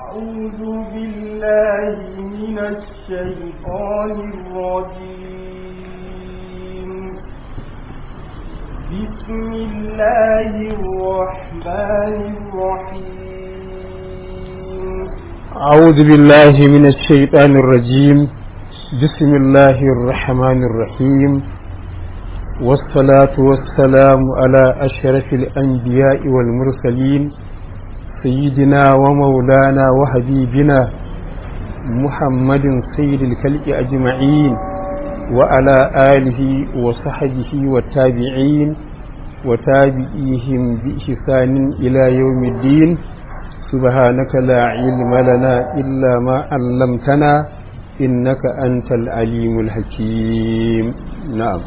أعوذ بالله من الشيطان الرجيم بسم الله الرحمن الرحيم أعوذ بالله من الشيطان الرجيم بسم الله الرحمن الرحيم والصلاة والسلام على أشرف الأنبياء والمرسلين سيدنا ومولانا وحبيبنا محمد سيد الخلق أجمعين وعلى آله وصحبه والتابعين وتابعيهم بإحسان إلى يوم الدين سبحانك لا علم لنا إلا ما علمتنا إنك أنت العليم الحكيم نعم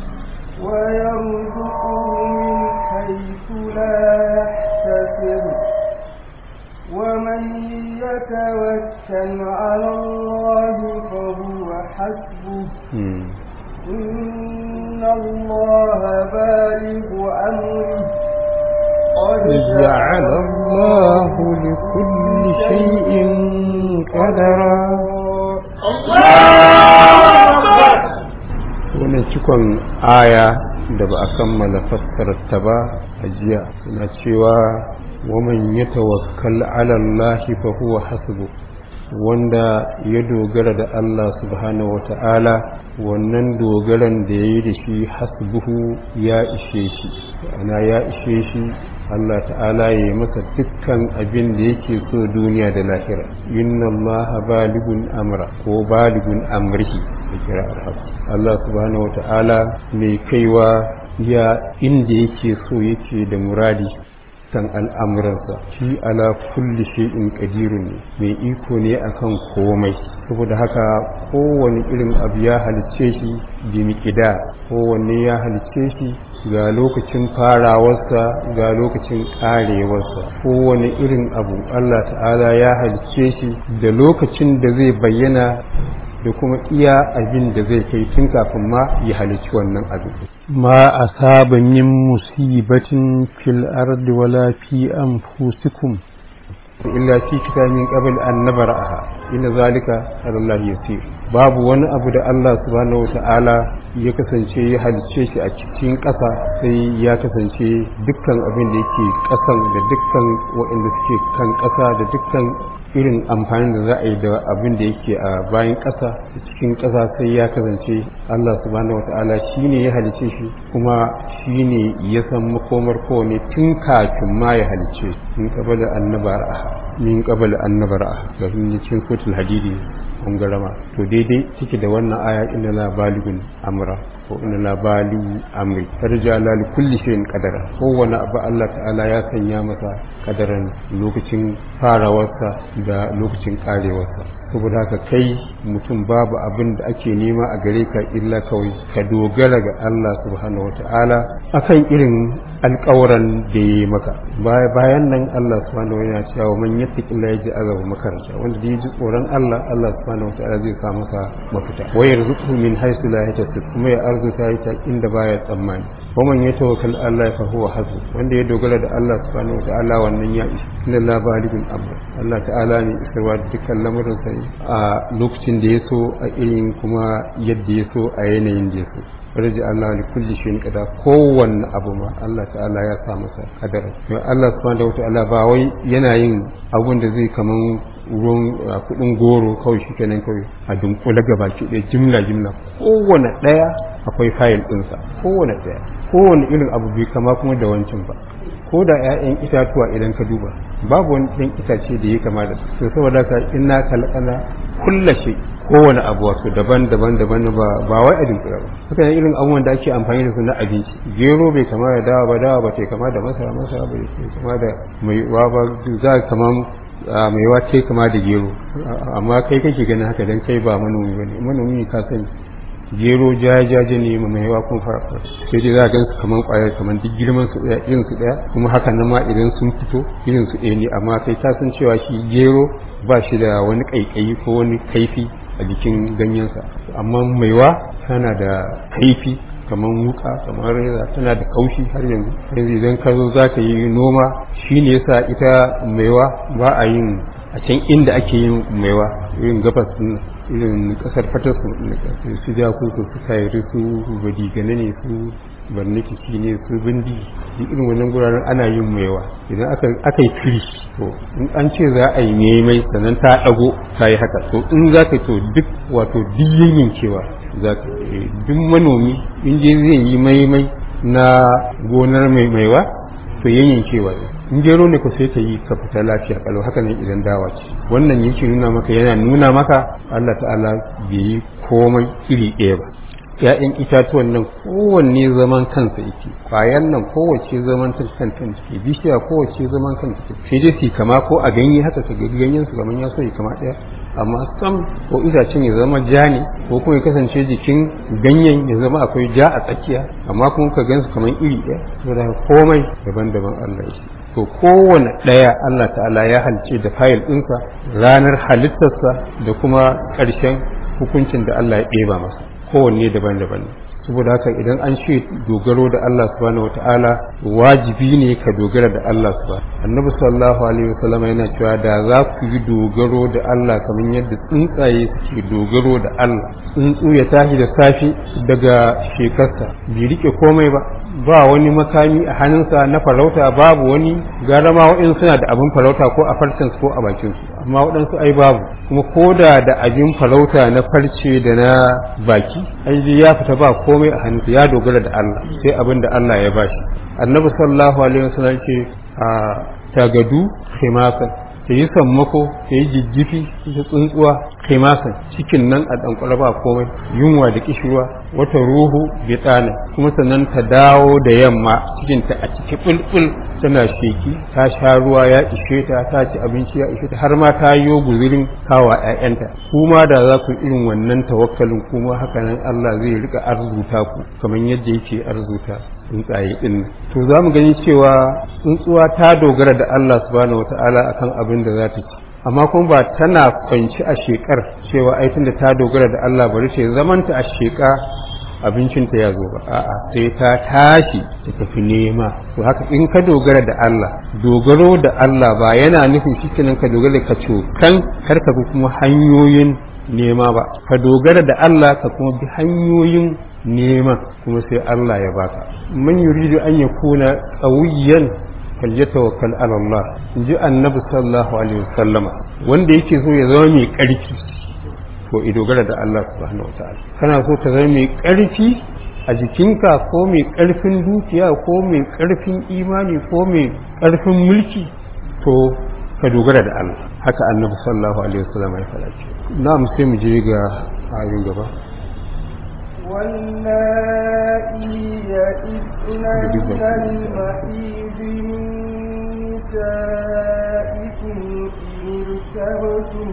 ويرزقه من حيث لا يحتسب ومن يتوكل على الله فهو حسبه مم. إن الله بالغ أمره قد جعل الله لكل شيء قدرا wannan cikon aya da ba a kammala fassararta ba a jiya suna cewa waman ya tawakkal ala Allah fa huwa hasbu wanda ya dogara da Allah subhanahu wata'ala wannan dogaran da ya yi da shi hasbuhu ya ishe shi ana ya ishe shi Allah ta'ala ya yi masa dukkan abin da yake so duniya da lahira inna Allah baligun amra ko baligun amrihi da kira arhab Allah subhanahu wata'ala mai kaiwa ya inda yake so yake da muradi kan al'amuransa shi ala kulli shay'in qadirun ne mai iko ne akan komai saboda haka kowane irin abu ya halicce shi bi miqda kowanne ya halicce shi ga lokacin farawarsa ga lokacin karewarsa kowane irin abu Allah ta'ala ya halicce shi da lokacin da zai bayyana da kuma iya abin da zai kai tun kafin ma ya halicci wannan abin ma asaba min musibatin fil ardi wala fi anfusikum illa fi kitabin qabl an nabraha inna zalika ala Allah yasir babu wani abu da Allah subhanahu wata'ala ya kasance ya halicce shi a cikin ƙasa sai ya kasance dukkan abin da yake ƙasan da dukkan waɗanda suke kan ƙasa da dukkan irin amfani da za a yi da abin da yake a bayan ƙasa da cikin ƙasa sai ya kasance Allah subhanahu wata'ala shi ne ya halice shi kuma shi ne ya san makomar kowane tun kafin ma ya halice min qabala annabar min qabala annabar ga cikin suratul hadidi kun garama to daidai take da wannan aya inna la baligun amra ko inna la baligu amri tarja la li kulli shay'in qadara kowane abu Allah ta'ala ya sanya masa kadaran lokacin farawarsa da lokacin karewarsa saboda haka kai mutum babu abin da ake nema a gare ka illa kawai ka dogara ga Allah subhanahu wata'ala akan irin alƙawuran da ya yi maka bayan nan Allah subhanahu wa ta'ala cewa man yattaqillaha yaj'al lahu makaranta wanda da ya ji tsoron Allah Allah subhanahu wa ta'ala zai sa masa mafita wa yarzuqhu min haythu la yahtasib kuma ya arzuta ya ta inda baya tsammani wa man yatawakkal Allah fa huwa hasbuh wanda ya dogara da Allah subhanahu wa ta'ala wannan ya isa inna la balighun amr Allah ta'ala ne isarwa da dukkan lamurin sa a lokacin da ya so a irin kuma yadda ya so a yanayin da ya so farji Allah li kulli shay'in qada kowanne abu ma Allah ta'ala ya sa masa kadara to Allah subhanahu wataala ba wai yana yin abun da zai kaman ruwan kudin goro kawai shi kenan kawai a dunkule gaba ki ɗaya jimla jimla kowanne ɗaya akwai fayil ɗinsa kowanne ɗaya kowanne irin abu bai kama kuma da wancan ba ko da 'ya'yan itatuwa idan ka duba babu wani ɗan itace da ya kama da su to saboda ka inna kalkala kulla shi kowane abu wato daban daban daban ba ba wai a dinkira ba haka ne irin abubuwan da ake amfani da su na abinci gero bai kama da dawa ba dawa ba ta kama da masara masara bai kama da mai wa ba za kama mai wa kai kama da gero amma kai kake ganin haka dan kai ba manomi bane manomi ka sani gero jajaje ne ma mai yawa kun fara sai dai za a gansu kaman kwayar kaman duk girman su daya irin su daya kuma haka nan ma idan sun fito irin su ɗaya ne amma kai ka san cewa shi gero ba shi da wani kaikayi ko wani kaifi a jikin ganyensa amma maiwa tana da kaifi kamar wuka kamar reza tana da kaushi har yanzu yanzu idan ka zo za ka yi noma shi ne yasa ita maiwa ba a yin a can inda ake yin maiwa irin gabas irin kasar fatarsu su ja kuku su kayari su badigane ne su barnikiki ne su bindi duk irin wannan guraren ana yin maiwa idan aka yi tiri to in an ce za a yi maimai sannan ta dago ta yi haka to in za ka to duk wato duk yankewa za ka duk manomi in je zai yi maimai na gonar mai maiwa to yankewa ne in gero ne ko sai ka yi ka fita lafiya kalau haka ne idan dawa ce wannan yake nuna maka yana nuna maka Allah ta'ala bai yi komai iri ɗaya ba ‘ya'yan itatuwan nan kowanne zaman kansa yake ƙwayan nan kowace zaman kanta take bishiya kowace zaman kanta take sai dai su kama ko a ganye haka ka gani ganyen su kamar ya so ya kama ɗaya amma sam ko itacen ya zama ja ne ko kuma ya kasance jikin ganyen ya zama akwai ja a tsakiya amma kuma ka gan su kamar iri ɗaya saboda komai daban-daban Allah ya to kowane ɗaya Allah ta'ala ya halice da fayil ɗinsa ranar halittarsa da kuma ƙarshen hukuncin da Allah ya ɗeba masa kowanne daban-daban ne saboda haka idan an ce dogaro da Allah subhanahu wata'ala wajibi ne ka dogara da Allah subhanahu annabi sallallahu alaihi wasallam yana cewa da za ku yi dogaro da Allah kamar yadda tsuntsaye suke dogaro da Allah tsuntsu ya tashi da safi daga shekarsa bai rike komai ba ba wani makami a hannunsa na farauta babu wani gara ma waɗansu suna da abin farauta ko a farcensu ko a bakinsu amma waɗansu ai babu kuma ko da da abin farauta na farce da na baki ai ya fita ba komai a hannunsa ya dogara da Allah sai abin da Allah ya bashi annabi sallallahu alaihi wasallam ce a tagadu khimasan ta yi sammako ta yi jijjifi ta tsuntsuwa khimasan cikin nan a ɗankwara ba komai yunwa da kishirwa wata ruhu tsana kuma sannan ta dawo da yamma cikinta a ciki bulbul tana sheki ta sha ruwa ya ishe ta ta ci abinci ya ishe ta har ma ta yi guzurin kawa ƴaƴanta kuma da za ku irin wannan tawakkalin kuma haka nan Allah zai rika arzuta ku kamar yadda yake arzuta tsuntsaye din to za mu gani cewa tsuntsuwa ta dogara da Allah subhanahu wataala akan abin da za ta ci amma kuma ba tana kwanci a shekar cewa ai tunda ta dogara da Allah bari ce zamanta a sheka abincinta ya zo ba a'a sai ta tashi ta tafi nema to haka in ka dogara da Allah dogaro da Allah ba yana nufin shikenan ka dogara ka cokan kar ka bi kuma hanyoyin nema ba ka dogara da Allah ka kuma bi hanyoyin nema kuma sai Allah ya baka man yuridu an yakuna qawiyan falyatawakkal ala Allah inji annabi sallallahu alaihi wasallama wanda yake so ya zama mai karfi to i dogara da Allah subhanahu wataala kana so ka zama mai karfi a jikinka ko mai karfin dukiya ko mai karfin imani ko mai karfin mulki to ka dogara da Allah haka annabi sallallahu alaihi wasallama ya faɗa ce na'am sai mu je ga ayoyin gaba واللائي يئسن من المحيض من نسائكم إن ارتبتم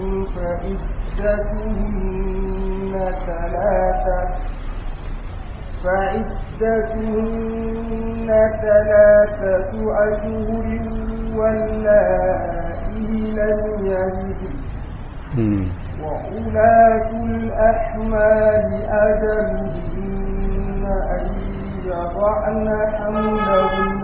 فعدتهن ثلاثة فعدتهن ثلاثة أشهر واللائي لم يلدن وأولاة الأحمال أجلهن أن يضعن حملهن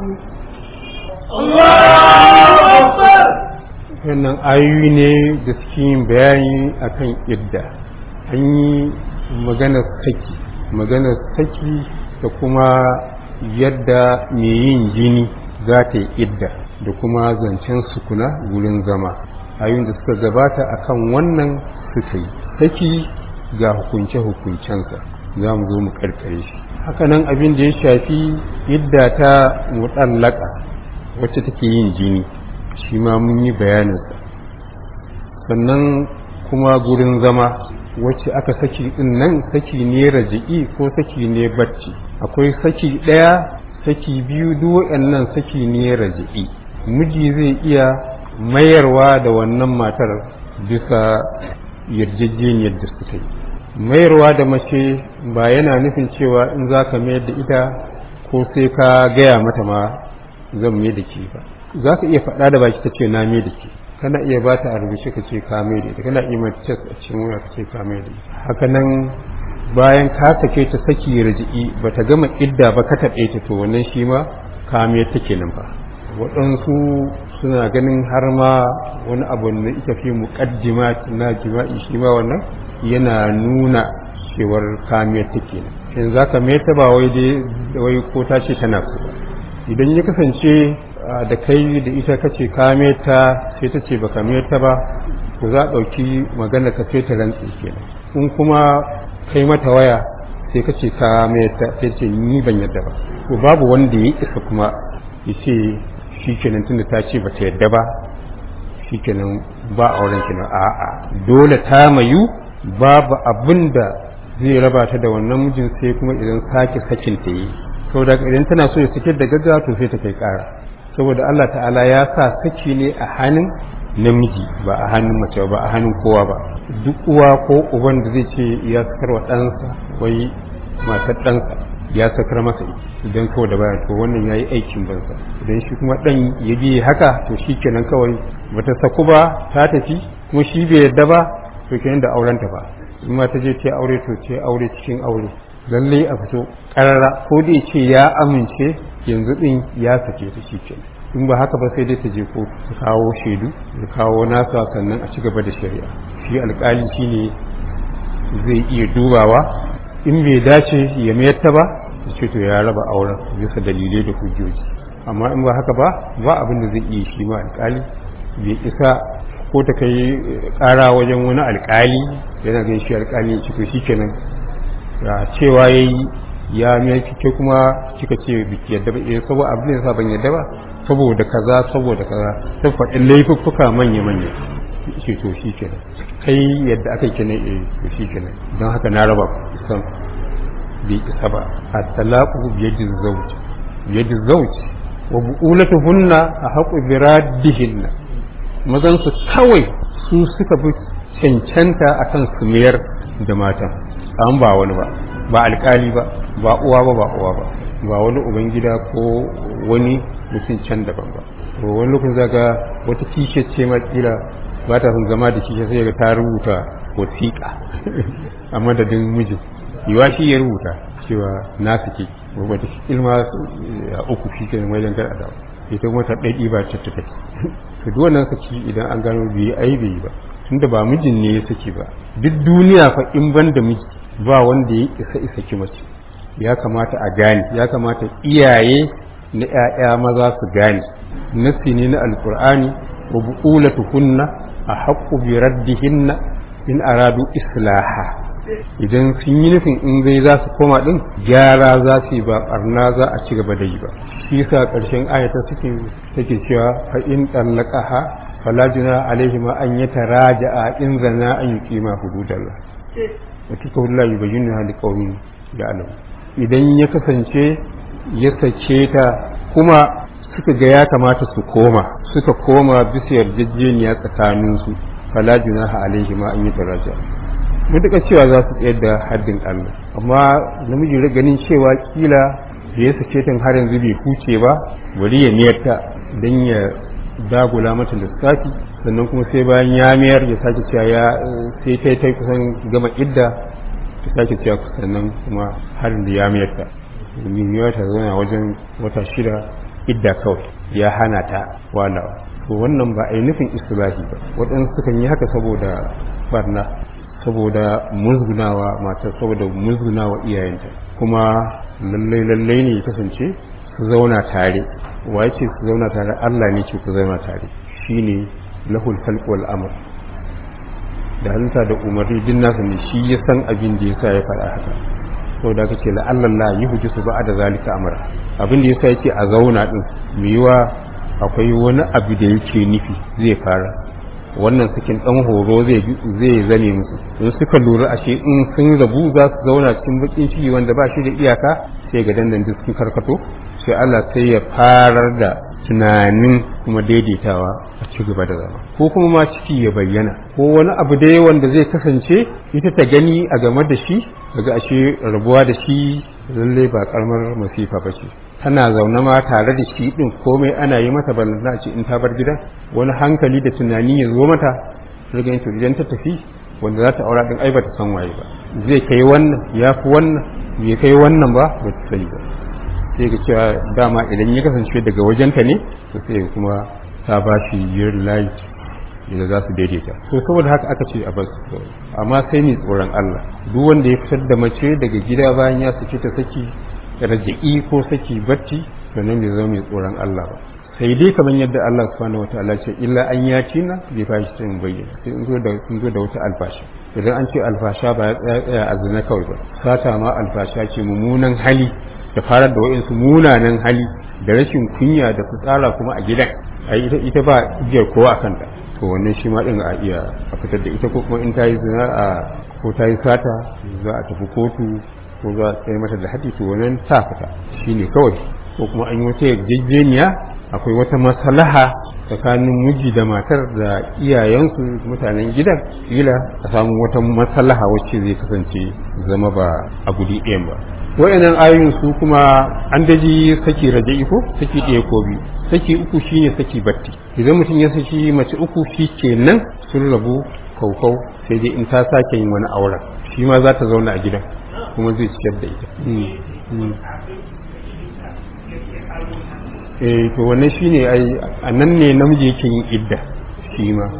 wannan ayoyi ne da suke yin bayani akan idda an yi maganar saki maganar saki da kuma yadda mai yin jini za ta yi idda da kuma zancen sukuna wurin zama ayoyin da suka gabata akan wannan suka yi saki ga hukunce-hukuncensa za mu zo mu karkare shi hakanan abin da ya shafi idda ta mutallaka wacce take yin jini shi ma mun yi bayaninsa sannan kuma gurin zama wacce aka saki din nan saki ne raji'i ko saki ne bacci akwai saki ɗaya saki biyu duk nan saki ne raji'i miji zai iya mayarwa da wannan matar bisa yarjejeniyar da suka yi mayarwa da mace ba yana nufin cewa in za ka mayar da ita ko sai ka gaya mata ma zan mai da ke ba za ka iya faɗa da baki ta ce na mai da ke kana iya ba ta a rubuce ka ce ka mai da ita kana iya mata cas a cikin waya ka ce ka mai da ita haka nan bayan ka sake ta saki raji'i ba ta gama idda ba ka taɓe ta to wannan shi ma ka mai ta kenan ba waɗansu suna ganin har ma wani abu da ita fi muqaddima na jima'i shi ma wannan yana nuna cewar kamiyar take ne shin za ka meta ba wai dai wai ko ta ce tana so idan ya kasance da kai da ita kace ka meta sai ta ce baka meta ba to za a ɗauki magana ka sai ta rantsi kenan in kuma kai mata waya sai ka ce ka meta sai ce ni ban yadda ba to babu wanda ya isa kuma ya ce shi kenan tunda ta ce bata yadda ba shi kenan ba auren kenan a'a dole ta mayu babu abin da zai raba ta da wannan mijin sai kuma idan sake sakin ta yi saboda idan tana so ya sake da gaggawa to sai ta kai kara saboda Allah ta'ala ya sa saki ne a hannun namiji ba a hannun mace ba a hannun kowa ba duk uwa ko uban da zai ce ya sakar wa ɗansa wai matar ɗansa ya sakar masa idan kawai da baya to wannan ya yi aikin bansa idan shi kuma ɗan ya biye haka to shi kenan kawai bata saku ba ta tafi kuma shi bai yadda ba to kenan da aurenta ba in ma ta je ta aure to ce aure cikin aure lalle a fito karara ko da ce ya amince yanzu din ya sake ta shi kenan in ba haka ba sai dai ta je ko ta kawo shaidu ta kawo nasa sannan a ci gaba da shari'a shi alkali shine zai iya dubawa in bai dace ya mayar ta ba ya ce to ya raba auren bisa dalilai da hujjoji amma in ba haka ba ba abin da zai iya shi ma alkali bai isa ko ta kai kara wajen wani alkali yana gan shi alkali ya to shikenan ya cewa yayi ya mai kike kuma kika ce biki yadda ba eh saboda abin da yasa ban yadda ba saboda kaza saboda kaza sai faɗin laifuffuka manya manya ce to shikenan kai yadda aka yi kenan eh to shikenan don haka na raba san bai isa ba at-talaqu bi yadi zawj bi yadi zawj wa bu'ulatuhunna ahqqu bi raddihinna mazan su kawai su suka fi cancanta akan su mayar da matan an ba wani ba ba alkali ba ba uwa ba ba uwa ba ba wani ubangida ko wani mutum can daban ba to wani lokacin zaga wata kishe ce ma kila ba ta son zama da kishe sai ga ta rubuta wasiƙa a madadin mijin yiwa shi ya rubuta cewa na suke wata ilma a uku shi ke wajen kar a dawo ita kuma ta ɗaiɗi ba ta ta to duk wannan saki idan an gano bai ai bai ba tunda ba mijin ne ya saki ba duk duniya fa in ban da miji ba wanda ya isa isa ki mace ya kamata a gane ya kamata iyaye na ƴaƴa maza su gane nasi ne na alqur'ani wa bu'ulatuhunna a haqqu bi raddihinna in aradu islaha idan sun yi nufin in zai za su koma din gyara za su yi ba barna za a ci gaba da yi ba shi yasa ƙarshen ayata suke take cewa fa in tallaqaha fala juna alaihi ma an yataraja'a in zana an yuqima hududallah wa tikawla yubayyinu li qaumin ya'lamu idan ya kasance ya sake ta kuma suka ga ya kamata su koma suka koma bisa yarjejeniya tsakaninsu fala junaha alaihi ma an yataraja'a mutuka cewa za su tsayar da haddin Allah amma namiji ganin cewa kila da ya sake tun har yanzu bai huce ba bari ya miyar ta don ya dagula mata lissafi sannan kuma sai bayan ya miyar ya sake cewa ya sai ta ta kusan gama idda ta sake cewa sannan kuma har da ya miyar ta domin ya ta zauna wajen wata shida idda kawai ya hana ta walawa to wannan ba a yi nufin istilahi ba waɗansu sukan yi haka saboda barna saboda musgunawa matar saboda musgunawa iyayenta kuma lallai lallai ne ya kasance su zauna tare wa ce su zauna tare Allah ne ce ku zauna tare shine lahul khalq wal amr da halitta da umarni din nasa ne shi ya san abin da yasa ya faɗa haka saboda kace la Allah la yuhji su ba da zalika amra abin da yasa yake a zauna din yiwa akwai wani abu da yake nufi zai fara wannan sakin dan horo zai zai zane musu in suka lura ashe in sun rabu za su zauna cikin bakin ciki wanda ba shi da iyaka sai ga dandan duk sun karkato sai Allah sai ya farar da tunanin kuma daidaitawa a ci gaba da zama ko kuma ma ciki ya bayyana ko wani abu dai wanda zai kasance ita ta gani a game da shi daga ashe rabuwa da shi lallai ba karamar masifa ba ce tana zaune ma tare da shi din komai ana yi mata balanta ce in ta bar gidan wani hankali da tunani ya zo mata riga to idan ta tafi wanda za ta aura din ai ba ta san waye ba zai kai wannan ya fi wannan bai kai wannan ba ba ta sani ba sai ga cewa dama idan ya kasance daga wajenta ne to sai kuma ta ba shi yin light da za su daidaita to saboda haka aka ce a basu amma sai mai tsoron Allah duk wanda ya fitar da mace daga gida bayan ya saki ta saki raja'i ko saki batti sannan bai zama mai tsoron Allah ba sai dai kamar yadda Allah subhanahu wataala ce illa an yaci na bai fashi ta bayyana sai in zo da sun zo da wata alfashi idan an ce alfasha ba ya tsaya tsaya a zina kawai ba sata ma alfasha ce mummunan hali da farar da wa'insu munanan hali da rashin kunya da fitsara kuma a gidan a ita ita ba igiyar kowa a kanta to wannan shi ma din a iya a fitar da ita ko kuma in ta yi zina a ko ta yi sata za a tafi kotu ko za a tsaye mata da haɗi to wannan ta fita shine kawai ko kuma an yi wata yarjejeniya akwai wata maslaha tsakanin miji da matar da iyayensu mutanen gidan kila a samu wata maslaha wacce zai kasance zama ba a guri ɗayan ba wayannan ayoyin su kuma an daji saki raja'i ko saki ɗaya ko biyu saki uku shine saki batti idan mutum ya saki mace uku shi kenan sun rabu kaukau sai dai in ta sake yin wani auren shi ma za ta zauna a gidan kuma zai ciyar da ita eh to wannan shine ai a nan ne namiji yake yin idda shi ma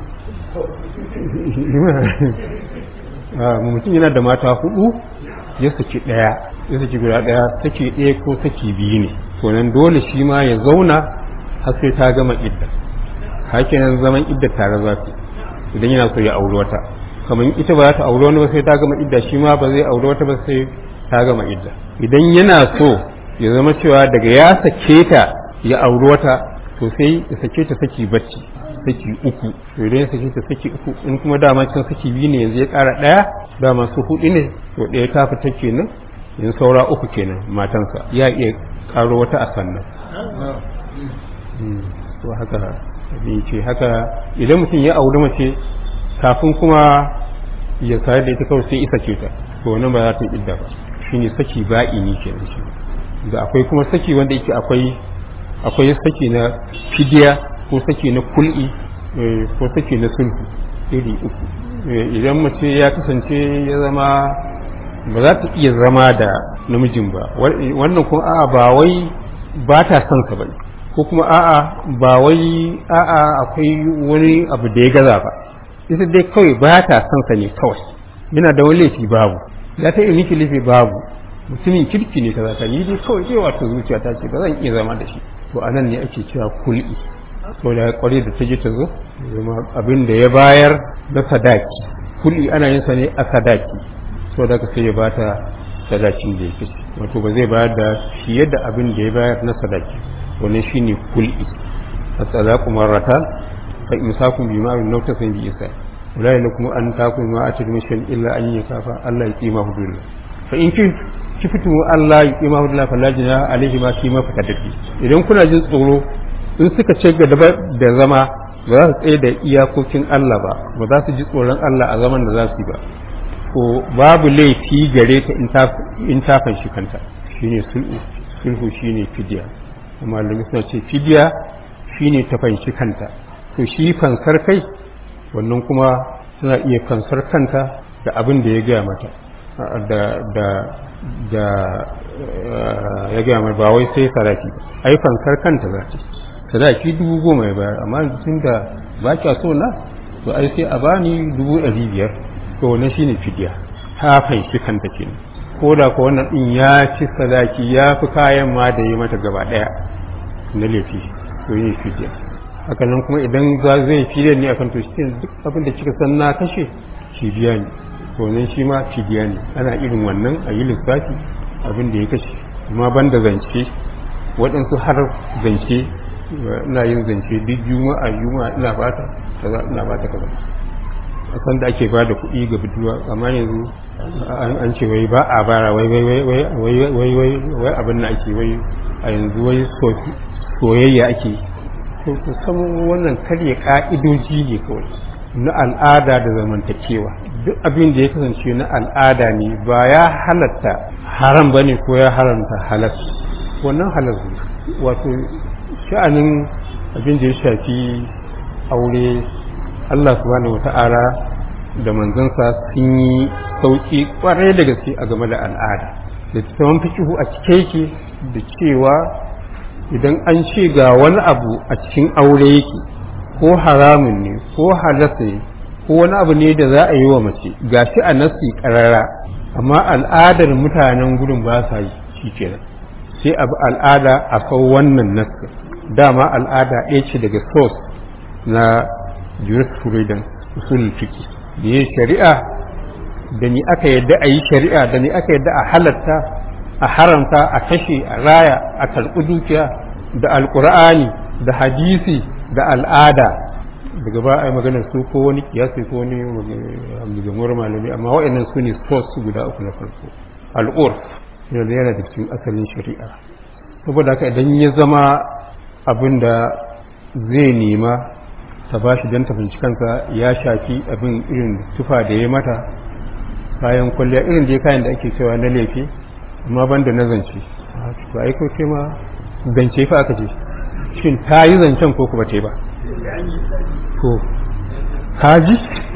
mutum yana da mata hudu ya saki daya ya saki guda daya saki daya ko saki biyu ne to nan dole shi ma ya zauna har sai ta gama idda hakinan zaman idda tare za su idan yana so ya auri wata kamar ita ba za ta auri wani ba sai ta gama idda shi ma ba zai auri wata ba sai ta gama idda idan yana so ya zama cewa daga ya sake ta ya auri wata to sai ya sake ta saki bacci saki uku to idan ya sake ta saki uku in kuma dama can saki biyu ne yanzu ya kara daya dama su hudu ne to daya ta fita kenan yanzu saura uku kenan matansa ya iya karo wata a sannan to haka abin ce haka idan mutum ya auri mace kafin kuma ya sayar da ita kawai sai isa ce ta to wannan ba za ta idda ba shine saki ba'i ne kenan shi da akwai kuma saki wanda yake akwai akwai saki na fidiya ko saki na kul'i ko saki na sulhu iri uku idan mace ya kasance ya zama ba za ta iya zama da namijin ba wannan kuma a'a ba wai ba ta son sa bane ko kuma a'a ba wai a'a akwai wani abu da ya gaza ba ita dai kawai ba ta son sa ne kawai yana da wani laifi babu ya ta yi miki laifi babu mutumin kirki ne kaza ta ni dai kawai zai wato zuciya ta ce ba zan iya zama da shi to anan ne ake cewa kul'i to da kware da ta je ta zo zama abin da ya bayar na sadaki kul'i ana yin sa ne a sadaki to da sai ya bata sadakin da yake wato ba zai bayar da fiye da abin da ya bayar na sadaki wannan shine kul'i as-sadaqu marratan fa imsakun bi ma'ruf law tasan bi isa wala lakum an takun ma atadmishan illa an yakafa Allah ya kima hudullah fa in kin kifitu Allah ya kima hudullah fa lajina alaihi ma fi ma fatadati idan kuna jin tsoro in suka ce ga da zama ba za su tsaye da iyakokin Allah ba ba za su ji tsoron Allah a zaman da za su yi ba ko babu laifi gare ta in ta fanshi kanta shine sulhu sulhu shine fidiya amma da suna ce fidiya shine ta fanshi kanta to shi fansar kai wannan kuma suna iya fansar kanta da abin da ya gaya mata da da da ya gaya mata ba wai sai saraki ba ai fansar kanta za ta sadaki dubu goma ya bayar amma tun da ba kya so na to ai sai a bani dubu ɗari biyar to wannan shine fidiya ta fanshi kanta kenan ko da ko wannan din ya ci sadaki ya fi kayan ma da yi mata gaba ɗaya na laifi to yi fidiya haka nan kuma idan za zai fidiya ne akan to shi duk abin da kika san na kashe shi biya ne to nan shi ma fidiya ne ana irin wannan a yi lissafi abin da ya kashe amma ban da zance waɗansu har zance ina yin zance duk juma'a juma'a ina bata kaza ina bata kaza a san da ake bada kuɗi ga budurwa amma yanzu an ce wai ba a bara wai wai wai wai wai wai wai abin da ake wai a yanzu wai soyayya ake to san wannan karya ka'idoji ne kawai na al'ada da zamantakewa duk abin da ya kasance na al'ada ne ba ya halatta haram bane ko ya haramta halal wannan halal wato sha'anin abin da ya shafi aure Allah subhanahu wata'ala da manzansa sun yi sauƙi ƙwarai da gaske a game da al'ada da tsawon fikihu a cike yake da cewa idan an ce ga wani abu a cikin aure yake ko haramun ne ko halas ne ko wani abu ne da za a yi wa mace gashi a nasi karara amma al'adar mutanen gudun ba sa yi shi kenan sai abu al'ada a kawo wannan nasi dama al'ada ɗaya ce daga source na jurisprudence usul fiki da yin shari'a da ni aka yadda a yi shari'a da ni aka yadda a halatta a haramta a kashe a raya a karɓi dukiya da alƙur'ani da hadisi da al'ada daga ba a yi maganar su ko wani kiyasi ko wani gamuwar malami amma waɗannan su ne source guda uku na farko al'ur yana yana da cikin asalin shari'a saboda haka idan ya zama abin da zai nema ta ba shi don tafinci kansa ya shafi abin irin tufa da ya mata kayan kwalliya irin da ya kayan da ake cewa na laifi amma ban da na zance ba aiko ce ma zance fa aka ce shin ta yi zancen ko kuma ta yi ba to kaji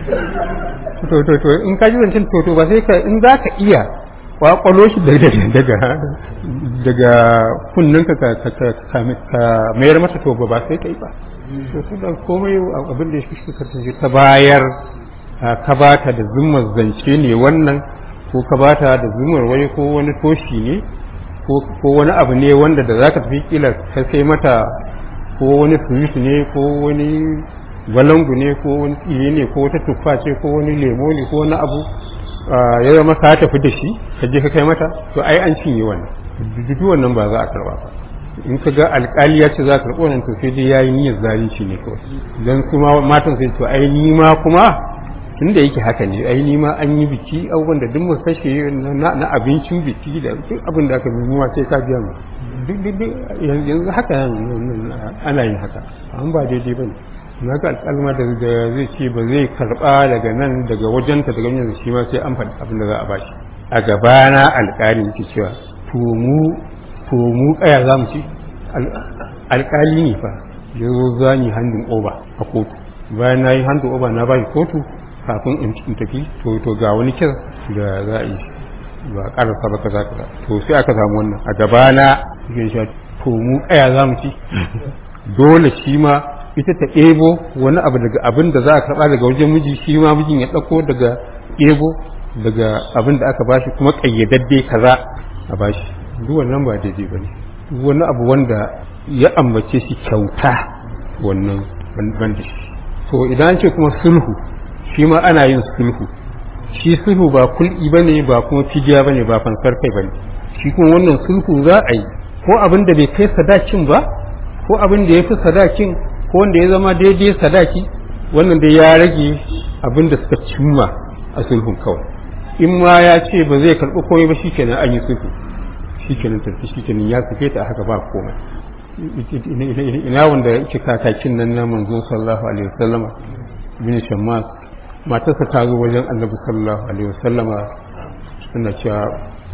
to to to in kaji zancen to to ba sai ka in za ka iya kwakwalo shi daga daga daga kunninka ka ka mayar mata to ba sai ka yi ba to su da komai abin da shi kasance ta bayar ka bata da zummar zance ne wannan ko ka bata da zummar wani ko wani toshi ne ko wani abu ne wanda da za ka tafi kila ka sai mata ko wani sweet ne ko wani balangu ne ko wani tsire ne ko wata tuffa ce ko wani lemo ne ko wani abu ya zama ka tafi da shi ka je ka kai mata to ai an cinye wannan duk wannan ba za a karba ba in ka ga alkali ya ce za ka karɓo wannan to sai dai yayi niyyar zalunci ne kawai dan kuma matan sai to ai ni ma kuma tunda yake haka ne ai ni ma an yi biki abubuwan da duk mu kashe na abincin biki da duk abin da aka bi mu sai ka biya mu duk duk yanzu haka ana yin haka an ba daidai bane na ga alƙalma da zai ce ba zai karɓa daga nan daga wajenta daga yanzu shi ma sai an faɗi abin da za a bashi a gabana alƙali yake cewa to mu to mu kaya za mu ci alƙali ne fa ya zo za ni handin oba a kotu bayan na yi handin oba na ba kotu kafin in tafi to to ga wani kir da za a yi ba ƙarasa ba kaza kaza to sai aka samu wannan a gabana yake cewa to mu kaya za mu ci dole shi ma ita ta ɗebo wani abu daga abin da za a karɓa daga wajen miji shi ma mijin ya ɗauko daga ɗebo daga abin da aka bashi kuma ƙayyadadde kaza a bashi duk wannan ba daidai ba ne wani abu wanda ya ambace shi kyauta wannan ban da shi to idan ce kuma sulhu shi ma ana yin sulhu shi sulhu ba kul'i ba ne ba kuma fidiya ba ne ba fansar kai ba ne shi kuma wannan sulhu za a yi ko abin da bai kai sadakin ba ko abin da ya fi sadakin ko wanda ya zama daidai sadaki wannan dai ya rage abin da suka cimma a sulhun kawai in ma ya ce ba zai karɓi komai ba shikenan an yi sulhu shikenan tafi shikenan ya suke ta haka ba komai ina wanda yake kakakin nan na manzon sallallahu alaihi wasallama bin shammas matarsa ta zo wajen annabi sallallahu alaihi wasallama suna cewa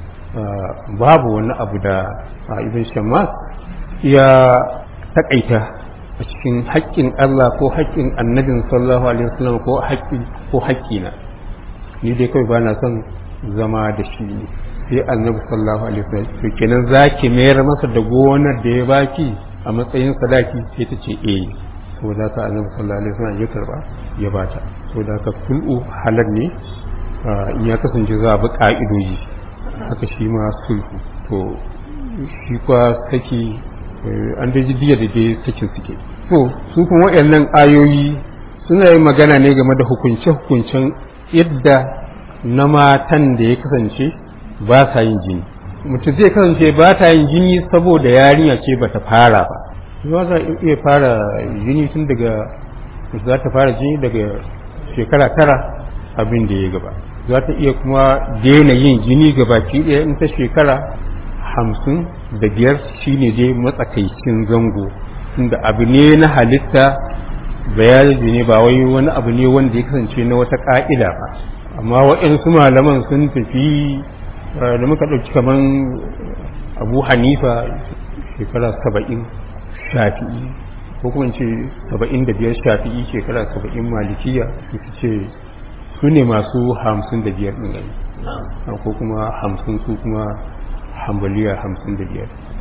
babu wani abu da ibn shammas ya takaita a cikin haƙƙin Allah ko haƙƙin annabin sallallahu alaihi wasallam ko haƙƙi ko haƙƙina ni dai kawai bana son zama da shi ne sai annabi sallallahu alaihi wasallam to kenan zaki mayar masa da gonar da ya baki a matsayin sadaki sai ta ce eh saboda haka annabi sallallahu alaihi wasallam ya karba ya bata saboda haka sulhu halal ne in ya kasance za a bi ka'idoji haka shi ma sulhu to shi kwa saki an da ji diya da dai sakin suke to su kuma waɗannan ayoyi suna yin magana ne game da hukunce-hukuncen yadda na matan da ya kasance ba sa yin jini mutum zai kasance ba ta yin jini saboda yarinya ce ba ta fara ba za ta iya fara jini tun daga za ta fara jini daga shekara tara abin da ya gaba za ta iya kuma daina yin jini gabaki ɗaya in ta shekara hamsin da biyar shine dai matsakaicin zango inda abu ne na halitta bayani ne ba wai wani abu ne wanda ya kasance na wata ka'ida ba amma waɗansu malaman sun tafi da muka ɗauki kaman abu hanifa shekara saba'in shafi'i ko kuma ce saba'in da biyar shafi'i shekara saba'in malikiya su ce su ne masu hamsin da biyar ɗin ko kuma hamsin su kuma hambaliya hamsin da biyar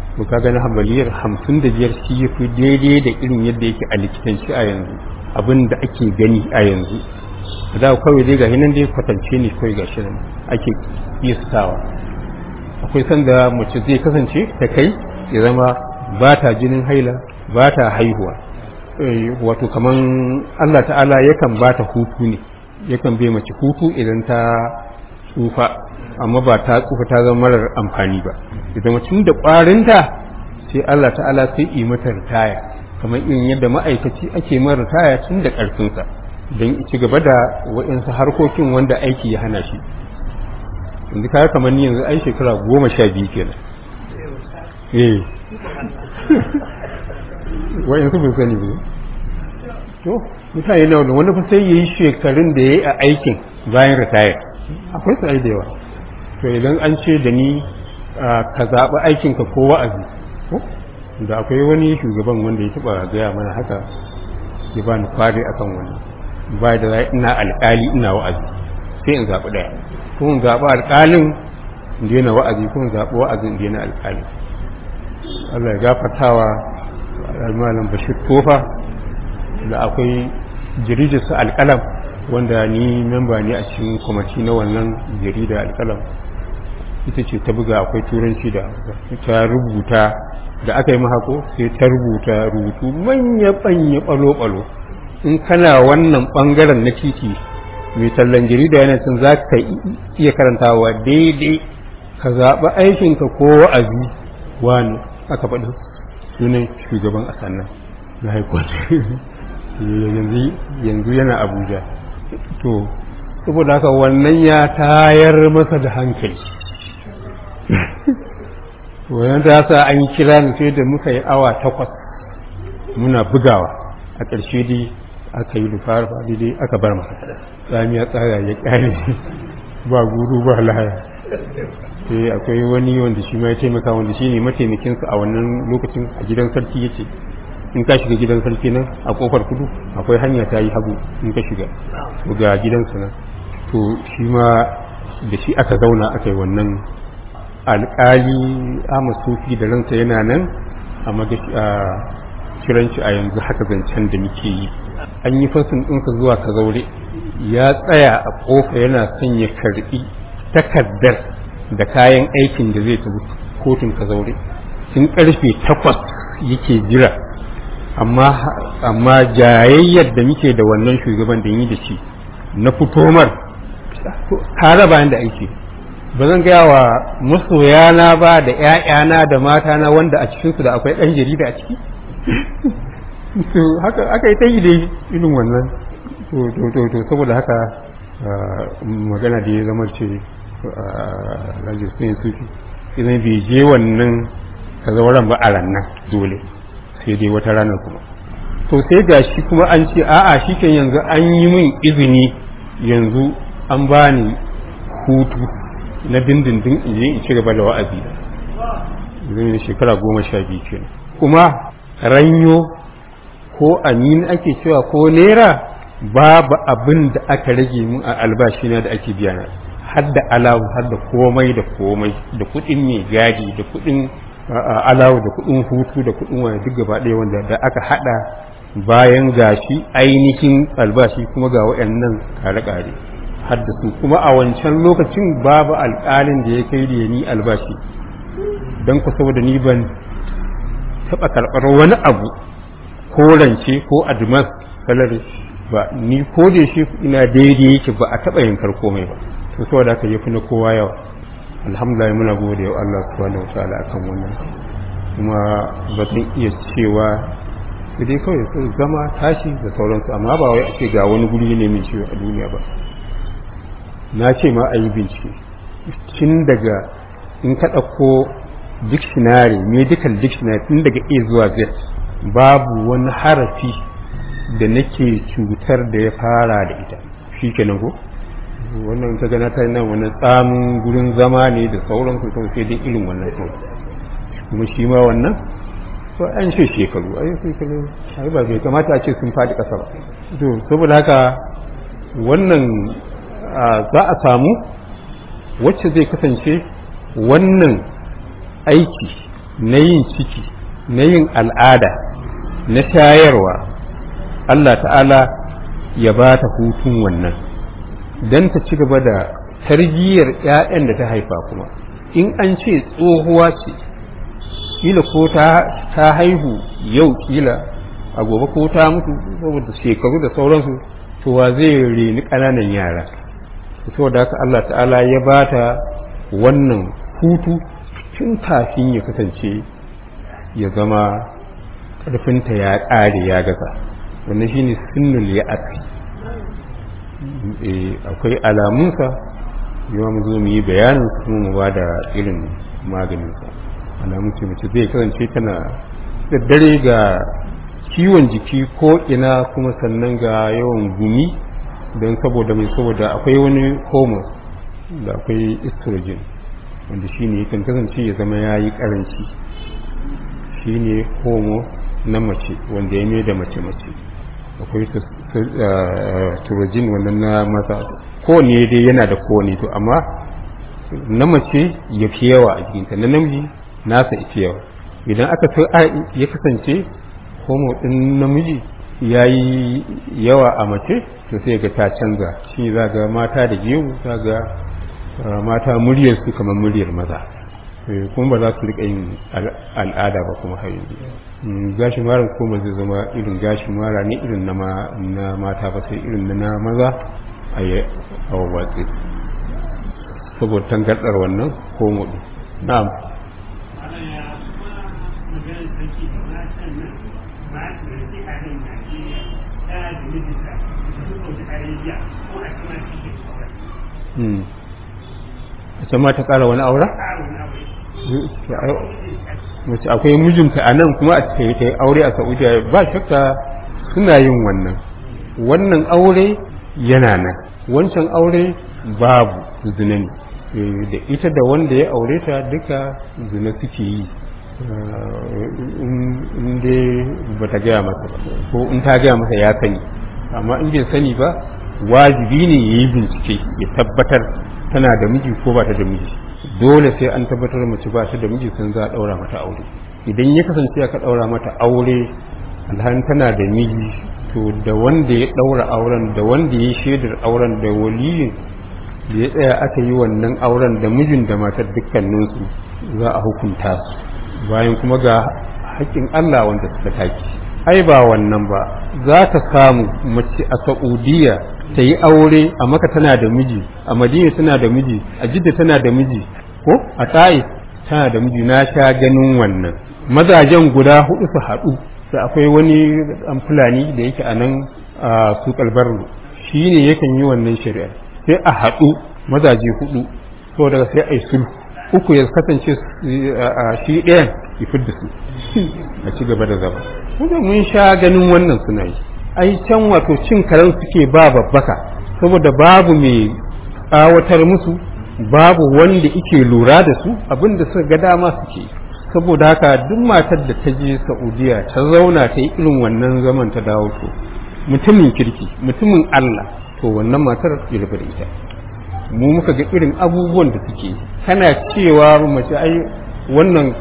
to ka gani hambaliyar hamsin da biyar shi ya fi daidai da irin yadda yake a likitanci a yanzu abin da ake gani a yanzu da kawai dai gashi nan dai kwatance ne kawai gashi nan ake istawa akwai sanda mace zai kasance ta kai ya zama ba ta jinin haila ba ta haihuwa wato kaman Allah ta'ala yakan ba ta hutu ne yakan bai mace hutu idan ta tsufa amma ba ta tsufa ta zama marar amfani ba idan mutum da ƙwarinta sai Allah ta'ala sai yi mata ritaya kamar irin yadda ma'aikaci ake mara ritaya tun da ƙarfinsa don ci gaba da waɗansu harkokin wanda aiki ya hana shi yanzu kaya kamar ni yanzu ai shekara goma sha biyu kenan eh waɗansu bai sani ba to mutane na wani wani fa sai ya yi shekarun da ya yi a aikin bayan ritaya akwai su da yawa to idan an ce da ni ka zaɓi aikinka ko wa'azi da akwai wani shugaban wanda ya taɓa gaya mana haka ya bani kwari akan wani ba da ina alƙali ina wa'azi sai in zaɓi ɗaya ko in zaɓi alƙalin in daina wa'azi ko in zaɓi wa'azi in daina alƙali Allah ya gafartawa malam Bashir Tofa da akwai jirijarsa alƙalam wanda ni memba ne a cikin kwamati na wannan jarida alƙalam ita ce ta buga akwai turanci da ta rubuta da aka yi mahako sai ta rubuta rubutu manya-banya ɓalo-ɓalo in kana wannan ɓangaren na titi mai tallan jarida yana cin za ka iya karantawa daidai ka zaɓi aikinka ko wa'azi wani aka faɗi sunan shugaban a sannan na haikwata yanzu yana abuja to saboda haka wannan ya tayar masa da hankali wannan ta sa an kira ni sai da muka yi awa takwas muna bugawa a ƙarshe dai aka yi lufar ba dai aka bar masa tsami ya tsara ya ƙare ba guru ba lahaya sai akwai wani wanda shi ma ya taimaka wanda shi ne mataimakinsa a wannan lokacin a gidan sarki yake in ka shiga gidan sarki nan a kofar kudu akwai hanya ta yi hagu in ka shiga ga gidansa nan to shi ma da shi aka zauna aka yi wannan alƙali ama sufi da ransa yana nan a kiranci a yanzu haka zancen da muke yi an yi fasin ɗinsa zuwa ka zaure ya tsaya a ƙofa yana son ya karɓi takardar da kayan aikin da zai tafi kotun ka zaure tun ƙarfe takwas yake jira amma jayayyar da muke da wannan shugaban da yi da shi na fitomar tare bayan da aiki ba zan gaya wa masoyana ba da ‘ya'yana da matana wanda a cikinsu da akwai ɗan jarida a ciki haka aka yi ta yi da irin wannan to saboda haka magana da ya zama ce rajistin sufi idan bai je wannan kazauran ba a rannan dole sai dai wata ranar kuma to sai ga shi kuma an ce a'a shi kan yanzu an yi min izini yanzu an bani hutu na dindindin in je in ci gaba da wa'azi zai shekara goma sha biyu kenan kuma ranyo ko amin ake cewa ko naira babu abin da aka rage mun a albashi na da ake biya na har da alawu har da komai da komai da kuɗin mai gadi da kuɗin alawu da kuɗin hutu da kuɗin wani duk gaba ɗaya wanda da aka haɗa bayan gashi ainihin albashi kuma ga waɗannan kare-kare har da su kuma a wancan lokacin babu alƙalin da ya kai da ni albashi don ku saboda ni ban taɓa karɓar wani abu ko rance ko advance salary ba ni ko da shi ina daidai yake ba a taɓa yankar komai ba to saboda haka yafi na kowa yawa alhamdulillah muna gode wa Allah subhanahu wataala akan wannan kuma ba zan iya cewa sai dai kawai sai zama tashi da sauransu amma ba wai a ce ga wani guri ne min ciwo a duniya ba na ce ma a yi bincike tun daga in ka ɗauko dictionary medical dictionary tun daga a zuwa z babu wani harafi da nake cutar da ya fara da ita shi kenan ko wannan ta gana ta nan wani tsamin gurin zama ne da sauran su kawai sai dai irin wannan kawai kuma shi ma wannan to an ce shekaru ai shekaru ai ba bai kamata a ce sun faɗi ƙasa ba to saboda haka wannan za a samu wacce zai kasance wannan aiki na yin ciki na yin al'ada na shayarwa Allah ta'ala ya ba ta hutun wannan don ta ci gaba da tarbiyyar 'ya'yan da ta haifa kuma in an ce tsohuwa ce kila ko ta haihu yau kila a gobe ko ta mutu saboda shekaru da sauransu to wa zai reni ƙananan yara saboda haka Allah ta'ala ya ba ta wannan hutu tun kafin ya kasance ya zama ƙarfinta ya ƙare ya gaza wannan shine sunnul ya akwai alamunsa yawa mu zo mu yi bayanin kuma mu ba da irin maganinsa alamun ce mace zai kasance tana daddare ga ciwon jiki ko ina kuma sannan ga yawan gumi don saboda mai saboda akwai wani hormone da akwai estrogen wanda shi ne yakan kasance ya zama ya yi karanci shi ne homo na mace wanda ya mai da mace-mace akwai turojin wannan na mata kowane dai yana da kowane to amma na mace ya fi yawa a jikinta na namiji nasa ita yawa idan aka ya kasance homo ɗin namiji ya yi yawa a mace to sai ga ta canza shi za ga mata da gemu za ga mata muryar su kamar muryar maza kuma ba za su rika yin al'ada ba kuma har gashin mara kuma zai zama irin gashin mara ne irin na mata ba sai irin na maza a yi awawatsi saboda tangardar wannan homo ɗin na'am a can ma ta ƙara wani aura? mace akwai mijinta a nan kuma a ta yi aure a saudiya ba shakka suna yin wannan wannan aure yana nan wancan aure babu zina ne da ita da wanda ya aure ta duka zina suke yi in dai ba ta gaya masa ba ko in ta gaya masa ya sani amma in bai sani ba wajibi ne ya yi bincike ya tabbatar tana da miji ko ba ta da miji dole sai an tabbatar mace ba ta da miji sun za a ɗaura mata aure idan ya kasance aka ɗaura mata aure alhan tana da miji to da wanda ya ɗaura auren da wanda ya shaidar auren da waliyin da ya tsaya aka yi wannan auren da mijin da matar dukkaninsu za a hukunta su bayan kuma ga haƙƙin Allah wanda suka taki ai ba wannan ba za ka samu mace a Saudiya ta yi aure a maka tana da miji a madina tana da miji a jidda tana da miji ko a ta'if tana da miji na sha ganin wannan mazajen guda hudu su haɗu da akwai wani an fulani da yake a nan a su kalbarru shi ne yakan yi wannan shari'a sai a haɗu mazaje hudu so daga sai a yi sulhu uku ya kasance shi ɗayan ya fidda su a ci gaba da zama mun sha ganin wannan suna yi ai can wato cin karen suke ba babbaka saboda babu mai tsawatar musu babu wanda ike lura da su abinda suka ga dama suke saboda haka duk matar da ta je saudiya ta zauna ta yi irin wannan zaman ta dawo to mutumin kirki mutumin allah to wannan matar ya da ita mu muka ga irin abubuwan da suke kana cewa mace ai wannan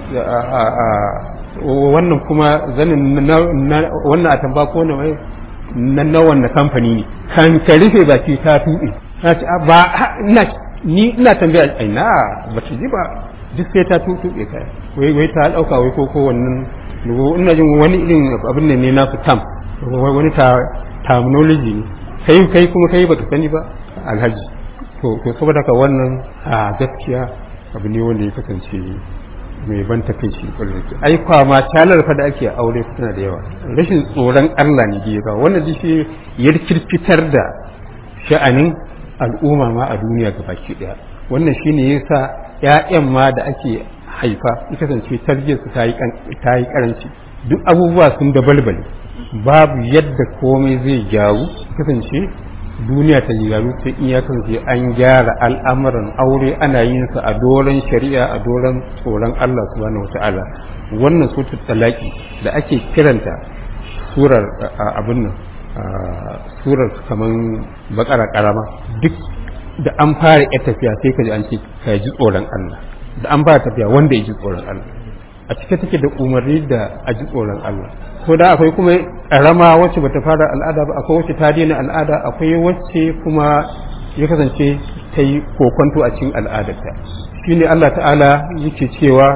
wannan kuma zanin wannan a tamba ko na na wannan kamfani ne kan ka rufe baki ta tuɓe na ce ba ina ni ina tambaya ai na ba ta ji ba duk sai ta tuɓe kai wai wai ta dauka wai ko ko wannan ina jin wani irin abin ne na su tam wani ta terminology ne kai kai kuma kai baka sani ba alhaji to to saboda ka wannan a gaskiya abu ne wanda ya kasance mai ban takaici kwarai ai kwama talar fa da ake aure tana da yawa rashin tsoron Allah ne ya kawo wannan shi ya kirkitar da sha'anin al'umma ma a duniya ga baki daya wannan shine yasa ƴaƴan ma da ake haifa ya kasance tarbiyyar su ta yi karanci duk abubuwa sun da balbal babu yadda komai zai gyaru kasance duniya ta gyaru sai in ya kasance an gyara al'amuran aure ana yin sa a doron shari'a a doron tsoron Allah subhanahu wata'ala wannan sutur talaki da ake kiranta surar abin nan surar kaman bakara karama duk da an fara ya tafiya sai ka ji an ce ka ji tsoron Allah da an fara tafiya wanda ya ji tsoron Allah a cike take da umarni da a ji tsoron Allah ko da akwai kuma ƙarama wacce bata fara al'ada ba akwai wacce ta daina al'ada akwai wacce kuma ya kasance ta yi kokonto a cikin al'adarta shine Allah ta'ala yake cewa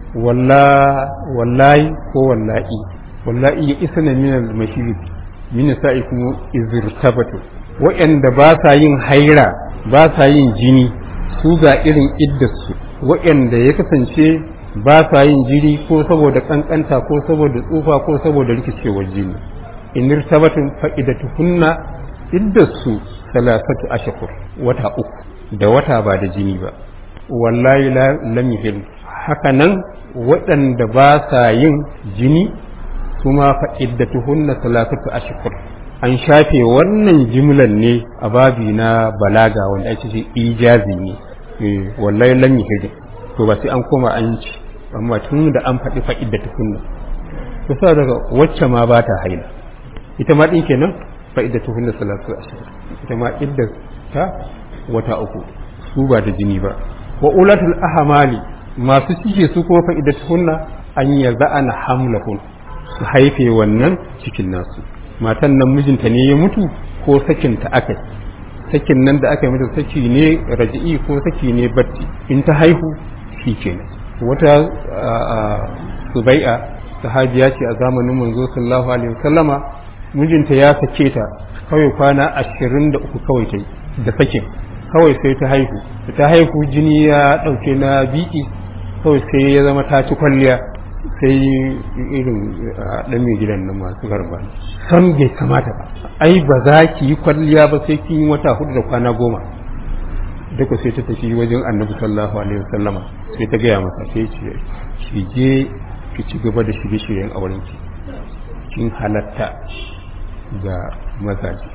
wallahi ko wallahi wallahi ya isa na minal mashiri min sa'i kuma izirtabatu waɗanda ba sa yin haira ba sa yin jini su ga irin iddarsu waɗanda ya kasance ba sa yin jiri ko saboda kankanta ko saboda tsufa ko saboda rikicewar jini in irtabatun fa'idatuhunna iddarsu salasatu ashhur wata uku da wata ba da jini ba wallahi lam yahil haka nan waɗanda ba sa yin jini kuma fa'iddatuhunna salasatu ashhur an shafe wannan jimlan ne a babi na balaga wanda ake ce ijazi ne wallahi lam yahil to ba sai an koma an ci amma tun da an faɗi fa'iddatuhunna to sa daga wacce ma ba ta haila ita ma din kenan fa'iddatuhunna salatu ashhur ita ma idda ta wata uku su ba da jini ba wa ulatul ahmali masu cike su kuma fa'iddatuhunna an yaza'ana hamlahun su haife wannan cikin nasu matan nan mijinta ne ya mutu ko sakinta aka sakin nan da aka yi mata saki ne raji'i ko saki ne batti in ta haihu shi kenan wata subai'a sahabiya ce a zamanin manzo sallallahu alaihi wasallama mijinta ya sake ta kawai kwana ashirin da uku kawai ta da sakin kawai sai ta haihu da ta haihu jini ya ɗauke na biki kawai sai ya zama ta ci kwalliya sai irin ɗan mai gidan nan masu garba san bai kamata ba ai ba za ki yi kwalliya ba sai kin yi wata hudu da kwana goma duka sai ta tafi wajen annabi sallallahu alaihi wasallama sai ta gaya masa sai ce ki je ki ci gaba da shirye shiryen auren ki kin halatta ga mazaje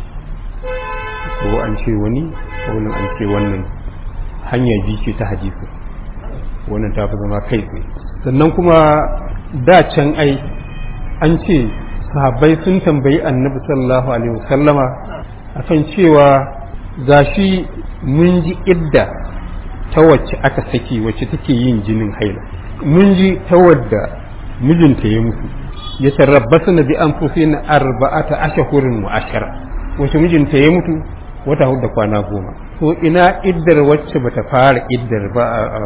ko an ce wani ko an ce wannan hanya biyu ce ta hadisi wannan ta fi zama kai tsaye sannan kuma da can ai an ce sahabbai sun tambayi annabi sallallahu alaihi wasallama akan cewa gashi mun ji idda ta wacce aka saki wacce take yin jinin haila mun ji ta wadda mijinta ya mutu ya tarabbasu na bi an fusi na arba'ata ashahurin wa ashara wacce mijinta ya mutu wata hudu da kwana goma to ina iddar wacce bata fara iddar ba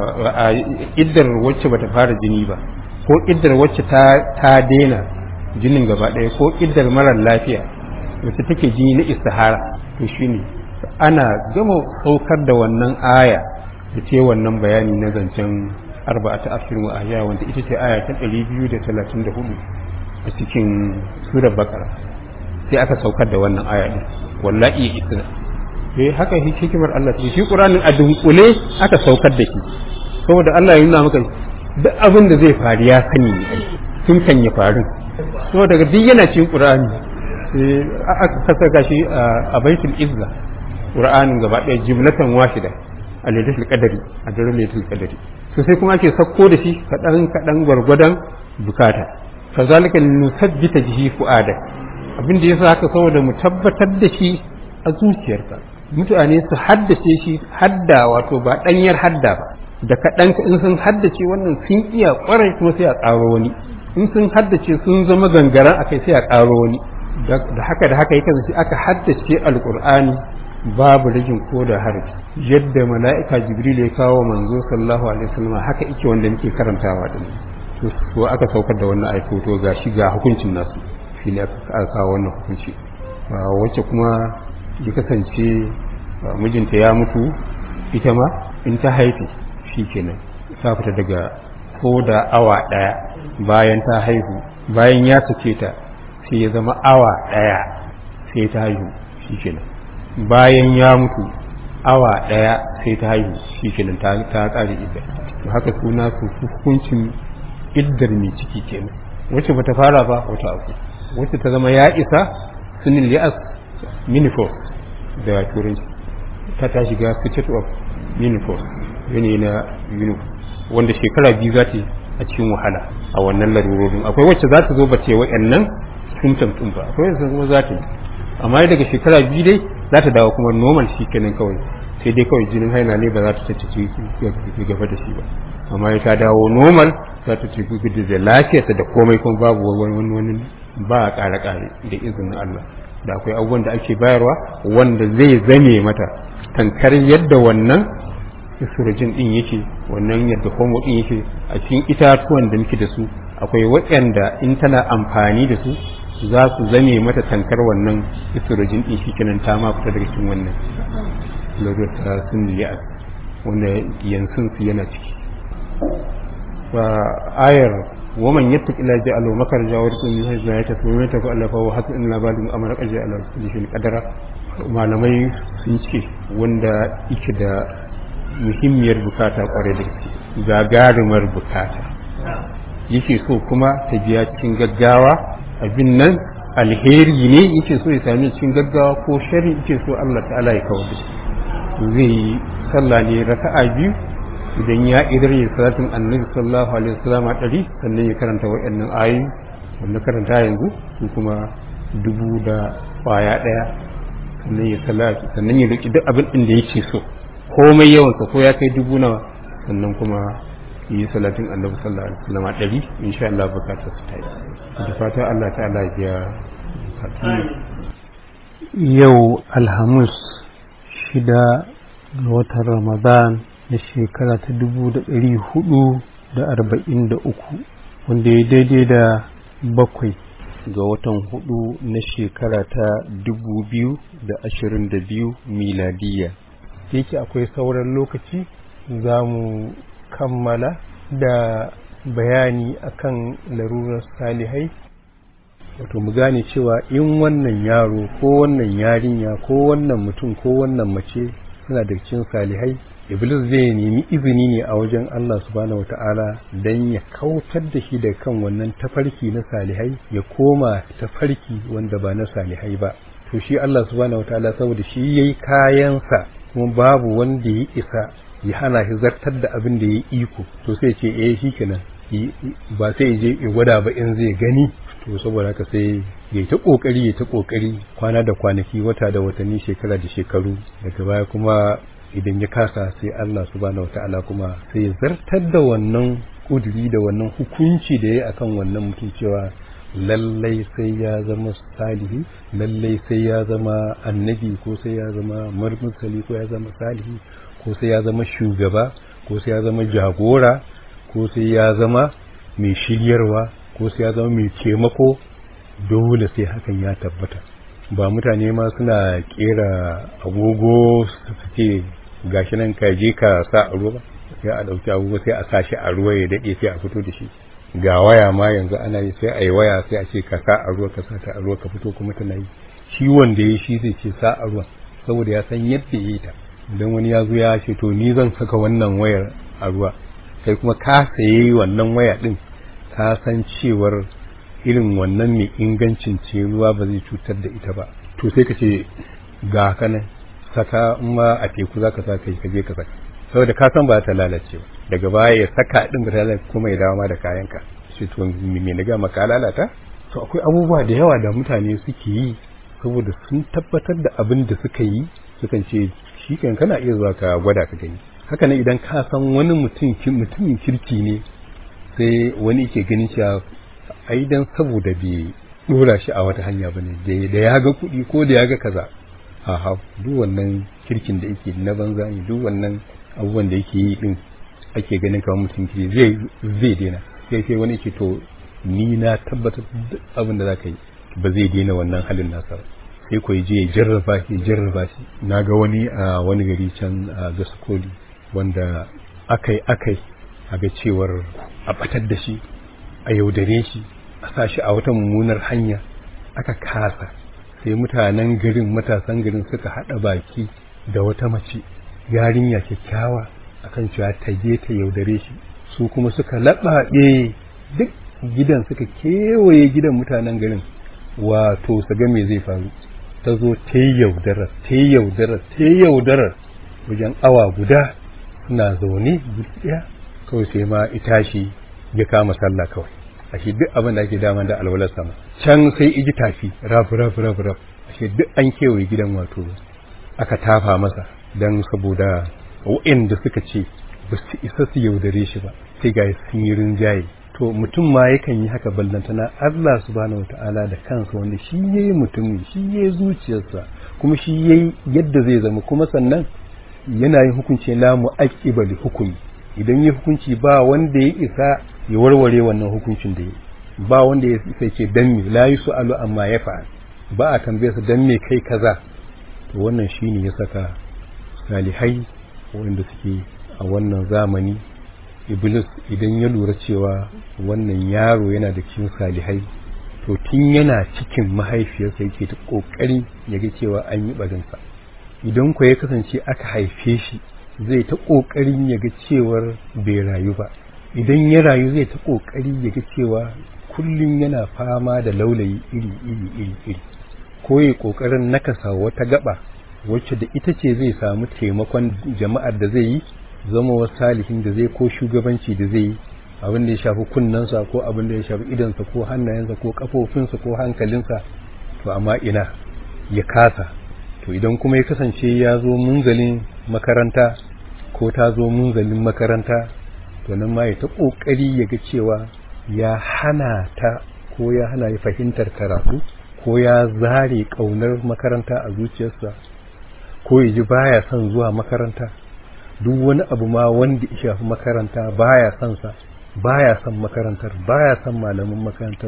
iddar wacce bata fara jini ba ko iddar wacce ta ta daina jinin gaba ɗaya ko iddar marar lafiya wacce take jini na istihara to shine ana gama saukar da wannan aya da ce wannan bayani na zancen arba'ata ashirin wa ahya wanda ita ce aya ta 234 a cikin surar bakara sai aka saukar da wannan aya din wallahi isna eh haka hikimar Allah ce shi Qur'anin a dunkule aka saukar da shi saboda Allah ya nuna maka duk abin da zai faru ya sani ne tun kan ya faru so daga duk yana cikin Qur'ani sai aka saka shi a baitul izza Qur'anin gaba ɗaya jumlatan wahida a lailatul qadari a daren lailatul qadari to sai kuma ake sakko da shi kadan kadan gwargwadon bukata kazalika nusabbita bihi fu'ada abin da yasa haka saboda mu tabbatar da shi a zuciyarka mutane su haddace shi hadda wato ba danyar hadda ba da kaɗan in sun haddace wannan sun iya kwarai kuma sai a ƙaro wani in sun haddace sun zama gangaren akai sai a ƙaro wani da haka da haka yake sai aka haddace alqur'ani babu rajin ko da harfi yadda mala'ika jibril ya kawo manzo sallallahu alaihi wasallam haka yake wanda muke karantawa din to aka saukar da wannan aiko to gashi ga hukuncin nasu shi ne aka kawo wannan hukunci wacce kuma ya kasance mijinta ya mutu ita ma in ta haifi shi kenan ta fita daga ko da awa ɗaya bayan ta haihu bayan ya sake ta sai ya zama awa ɗaya sai ta haihu shi kenan bayan ya mutu awa ɗaya sai ta haihu shi kenan ta ƙare idda to haka suna su hukuncin iddar mai ciki kenan wacce bata fara ba wata abu wacce ta zama ya isa sunin li'as minifor da turanci ta ta shiga state of minifor yanayi na uniform wanda shekara biyu za ta a cikin wahala a wannan larurorin akwai wacce za ta zo ba ce wa'annan symptoms ɗin ba akwai wacce kuma za ta yi amma daga shekara biyu dai za ta dawo kuma normal shi kenan kawai sai dai kawai jinin haina ne ba za ta tattace gaba da shi ba amma ya ta dawo normal za ta tafi da lafiyarta da komai kuma babu wani wani ba a ƙare ƙare da izinin Allah da akwai abubuwan da ake bayarwa wanda zai zame mata tankar yadda wannan istirajin din yake wannan yadda homo din yake a cikin itatuwan da muke da su akwai waɗanda in tana amfani da su za su zame mata tankar wannan istirajin din shi kenan ta ma fita daga cikin wannan lura ta sun liya wanda yansun su yana ciki fa ayar waman yattaqi la ja'alu makarja wa rizqan min haythu la yahtasib wa yataku alla fa huwa hasbun illa ba'du amra qad ja'ala kulli shay'in qadara malamai sun ce wanda yake da muhimmiyar bukata kware da gaske gagarumar bukata yake so kuma ta biya cikin gaggawa abin nan alheri ne yake so ya sami cikin gaggawa ko shari yake so Allah ta'ala ya kawo da zai yi sallah ne raka'a biyu idan ya idar ya salatin annabi sallallahu alaihi wasallam a ɗari sannan ya karanta waɗannan ayoyi wanda karanta yanzu su kuma dubu da kwaya ɗaya sannan ya salati sannan ya roki duk abin ɗin da yake so komai yawansa ko ya kai dubu nawa sannan kuma yi salatin annabi sallallahu alaihi wasallam a ɗari insha Allah bukatar su ta yi da fata Allah ta'ala ya biya yau alhamis shida ga watan ramadan na shekara ta dubu da ɗari hudu da arba'in da uku wanda ya daidai da bakwai ga watan hudu na shekara ta dubu biyu da ashirin da biyu miladiyya yake akwai sauran lokaci za mu kammala da bayani akan larurar salihai wato mu gane cewa in wannan yaro ko wannan yarinya ko wannan mutum ko wannan mace suna da cikin salihai iblis zai nemi izini ne a wajen Allah subhanahu wata'ala don ya kautar da shi da kan wannan tafarki na salihai ya koma tafarki wanda ba na salihai ba to shi Allah subhanahu wata'ala saboda shi yayi kayansa kuma babu wanda ya isa ya hana shi zartar da abin da ya iko to sai ce eh shikenan ba sai je ya gwada ba in zai gani to saboda haka sai ya ta kokari ya ta kokari kwana da kwanaki wata da watanni shekara da shekaru daga baya kuma idan ya kasa sai Allah subhanahu wataala kuma sai ya zartar da wannan kuduri da wannan hukunci da ya akan wannan mutum cewa lallai sai ya zama salihi lallai sai ya zama annabi ko sai ya zama marmusali ko ya zama salihi ko sai ya zama shugaba ko sai ya zama jagora ko sai ya zama mai shiryarwa ko sai ya zama mai taimako dole sai hakan ya tabbata ba mutane ma suna kera agogo su ce gashi nan ka je ka sa a ruwa ba sai a ɗauki agogo sai a sa shi a ruwa ya daɗe sai a fito da shi ga waya ma yanzu ana yi sai a yi waya sai a ce ka sa a ruwa ka sa ta a ruwa ka fito kuma tana yi shi wanda ya shi zai ce sa a ruwa saboda ya san yadda ya yi ta idan wani ya zo ya ce to ni zan saka wannan wayar a ruwa sai kuma ka saye wannan waya din ka san cewar irin wannan mai ingancin ce ruwa ba zai cutar da ita ba to sai ka ce ga kanan saka in ma a teku za ka sa kai ka je ka saka saboda ka san ba ta lalace ba daga baya ya saka din ba ta lalace kuma ya dawo ma da kayanka shi to me na ga maka lalata to akwai abubuwa da yawa da mutane suke yi saboda sun tabbatar da abin da suka yi sukan ce shi kan kana iya zuwa ka gwada ka gani haka nan idan ka san wani mutum mutumin kirki ne sai wani ke ganin cewa ai dan saboda bai dora shi a wata hanya bane da ya ga kuɗi ko da ya ga kaza aha duk wannan kirkin da yake na banza ne duk wannan abubuwan da yake yi din ake ganin kamar mutum ke zai zai daina sai sai wani ke to ni na tabbatar duk abin da zaka yi ba zai daina wannan halin nasa sai ko je ya jarraba shi jarraba shi na ga wani a wani gari can a gaskoli wanda akai akai a ga cewar a batar da shi a yaudare shi a sa shi a wata mummunar hanya aka kasa sai mutanen garin matasan garin suka haɗa baki da wata mace yarinya kyakkyawa akan cewa ta je ta yaudare shi su kuma suka laɓaɓe duk gidan suka kewaye gidan mutanen garin wato su ga me zai faru ta zo ta yaudarar ta yaudarar ta yaudarar wajen awa guda suna zaune ɗaya kawai sai ma itashi ya kama sallah kawai ashe duk abin da ake dama da alwalar sama can sai iji tafi raf raf raf raf ashe duk an kewaye gidan wato aka tafa masa don saboda waɗanda suka ce ba su isa su yaudare shi ba sai ga sun yi rinjaye to mutum ma yakan yi haka ballantana Allah subhanahu wata'ala da kansa wanda shi yayi mutumin shi yayi zuciyarsa kuma shi yayi yadda zai zama kuma sannan yana yin hukunci la mu'aqqiba li hukumi idan yi hukunci ba wanda ya isa ya warware wannan hukuncin da yi ba wanda ya isa ce dan me la yusalu amma ya fa'al ba a tambaye su dan me kai kaza to wannan shine ya saka salihai wanda suke a wannan zamani iblis idan ya lura cewa wannan yaro yana da cikin salihai to tun yana cikin mahaifiyarsa yake ta kokari ya ga cewa an yi barinsa idan ku ya kasance aka haife shi zai ta kokarin ya ga cewar bai rayu ba idan ya rayu zai ta kokari ya ga cewa kullum yana fama da laulayi iri iri iri iri ko ya kokarin nakasa wata gaba wacce da ita ce zai samu taimakon jama'ar da zai yi zama wasu salihin da zai ko shugabanci da zai yi abin da ya shafi kunnensa ko abin da ya shafi idansa ko hannayensa ko kafofinsa ko hankalinsa to amma ina ya kasa to idan kuma ya kasance ya zo munzalin makaranta ko ta zo munzalin makaranta to nan ma ya ta kokari ya ga cewa ya hana ta ko ya hana ya fahimtar karatu ko ya zare kaunar makaranta a zuciyarsa ko ya ji baya son zuwa makaranta duk wani abu ma wanda ya shafi makaranta baya son sa baya son makarantar baya son malamin makarantar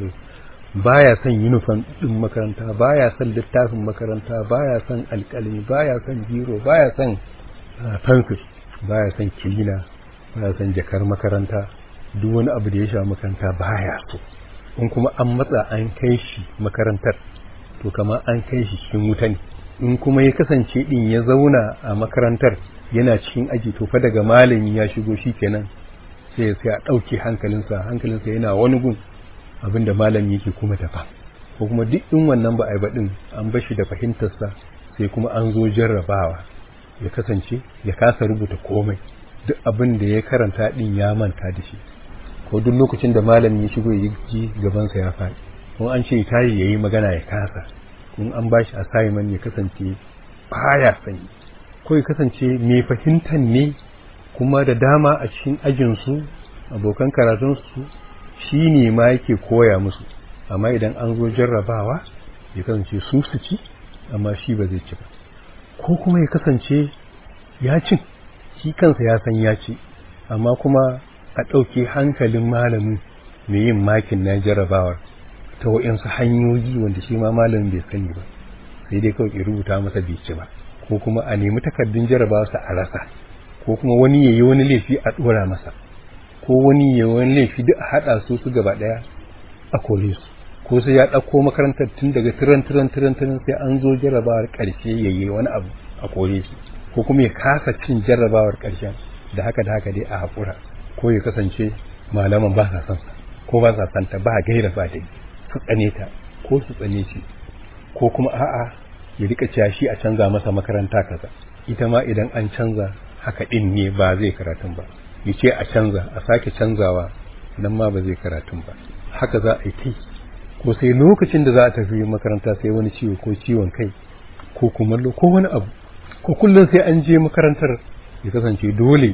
baya son uniform din makaranta baya son littafin makaranta baya son alƙalmi baya son biro baya son pencil baya son kilina baya son jakar makaranta duk wani abu da ya shafi makaranta baya so in kuma an matsa an kai shi makarantar to kama an kai shi cikin wuta ne in kuma ya kasance din ya zauna a makarantar yana cikin aji to fa daga malami ya shigo shi kenan sai sai a ɗauke hankalinsa hankalinsa yana wani gun abinda malami yake kuma tafa ko kuma duk in wannan ba a yi baɗin an bashi da fahimtarsa sai kuma an zo jarrabawa ya kasance ya kasa rubuta komai duk abin da ya karanta din ya manta da shi ko duk lokacin da malami ya shigo ya ji gabansa ya faɗi kuma an ce tayi ya yi magana ya kasa in an bashi assignment ya kasance baya sanyi ko ya kasance mai fahimtar ne kuma da dama a cikin ajinsu abokan karatunsu shi ne ma yake koya musu amma idan an zo jarrabawa ya kasance su su ci amma shi ba zai ci ba ko kuma ya kasance ya cin shi kansa ya san ya ci amma kuma a ɗauke hankalin malamin mai yin makin na jarrabawar ta waɗansu hanyoyi wanda shi ma malamin bai sani ba sai dai kawai rubuta masa bai ci ba ko kuma a nemi takardun jarabawarsa a rasa ko kuma wani yayi wani laifi a dora masa ko wani yayi wani laifi duk a hada su su gaba daya a kore su ko sai ya dauko makarantar tun daga tiran tiran tiran tiran sai an zo jarabawar karshe yayi wani abu a kore shi ko kuma ya kasa cin jarabawar karshen da haka da haka dai a hakura ko ya kasance malaman ba sa son sa ko ba sa son ta ba gaira ba dai su tsane ta ko su tsane shi ko kuma a'a ya rika cewa shi a canza masa makaranta kaza ita ma idan an canza haka din ne ba zai karatun ba ya ce a canza a sake canzawa nan ma ba zai karatun ba haka za a yi ta ko sai lokacin da za a tafi makaranta sai wani ciwo ko ciwon kai ko kumallo ko wani abu ko kullum sai an je makarantar ya kasance dole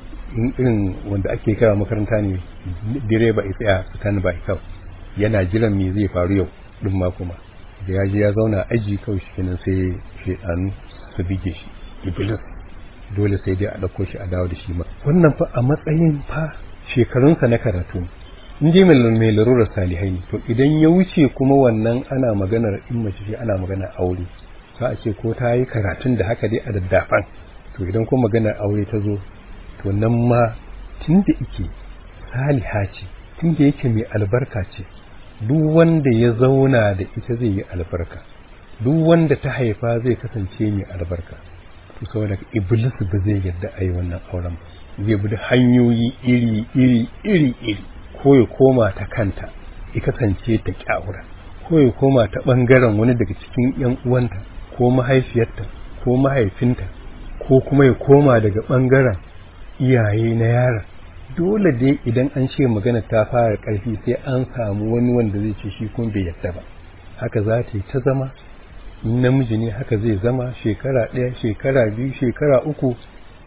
irin wanda ake kira makaranta ne direba ya tsaya stand by kawai yana jiran me zai faru yau din ma kuma da ya je ya zauna aji kawai shi kenan sai shaidanu su bige shi iblis dole sai dai a ɗauko shi a dawo da shi ma wannan fa a matsayin fa shekarunsa na karatu in je mai larurar salihai ne to idan ya wuce kuma wannan ana maganar in mace ce ana maganar aure za a ce ko ta yi karatun da haka dai a daddafan to idan kuma maganar aure ta zo to nan ma tun da ike saliha ce tun da yake mai albarka ce duk wanda ya zauna da ita zai yi albarka duk wanda ta haifa zai kasance mai albarka to saboda iblis ba zai yarda a yi wannan auren ba zai bi hanyoyi iri iri iri iri ko ya koma ta kanta ya kasance ta kyawura ko ya koma ta bangaren wani daga cikin yan uwanta ko mahaifiyarta ko mahaifinta ko kuma ya koma daga bangaren iyaye na yaron dole dai idan an ce magana ta fara ƙarfi sai an samu wani wanda zai ce shi kuma bai yadda ba haka za ta yi ta zama namiji ne haka zai zama shekara ɗaya shekara biyu shekara uku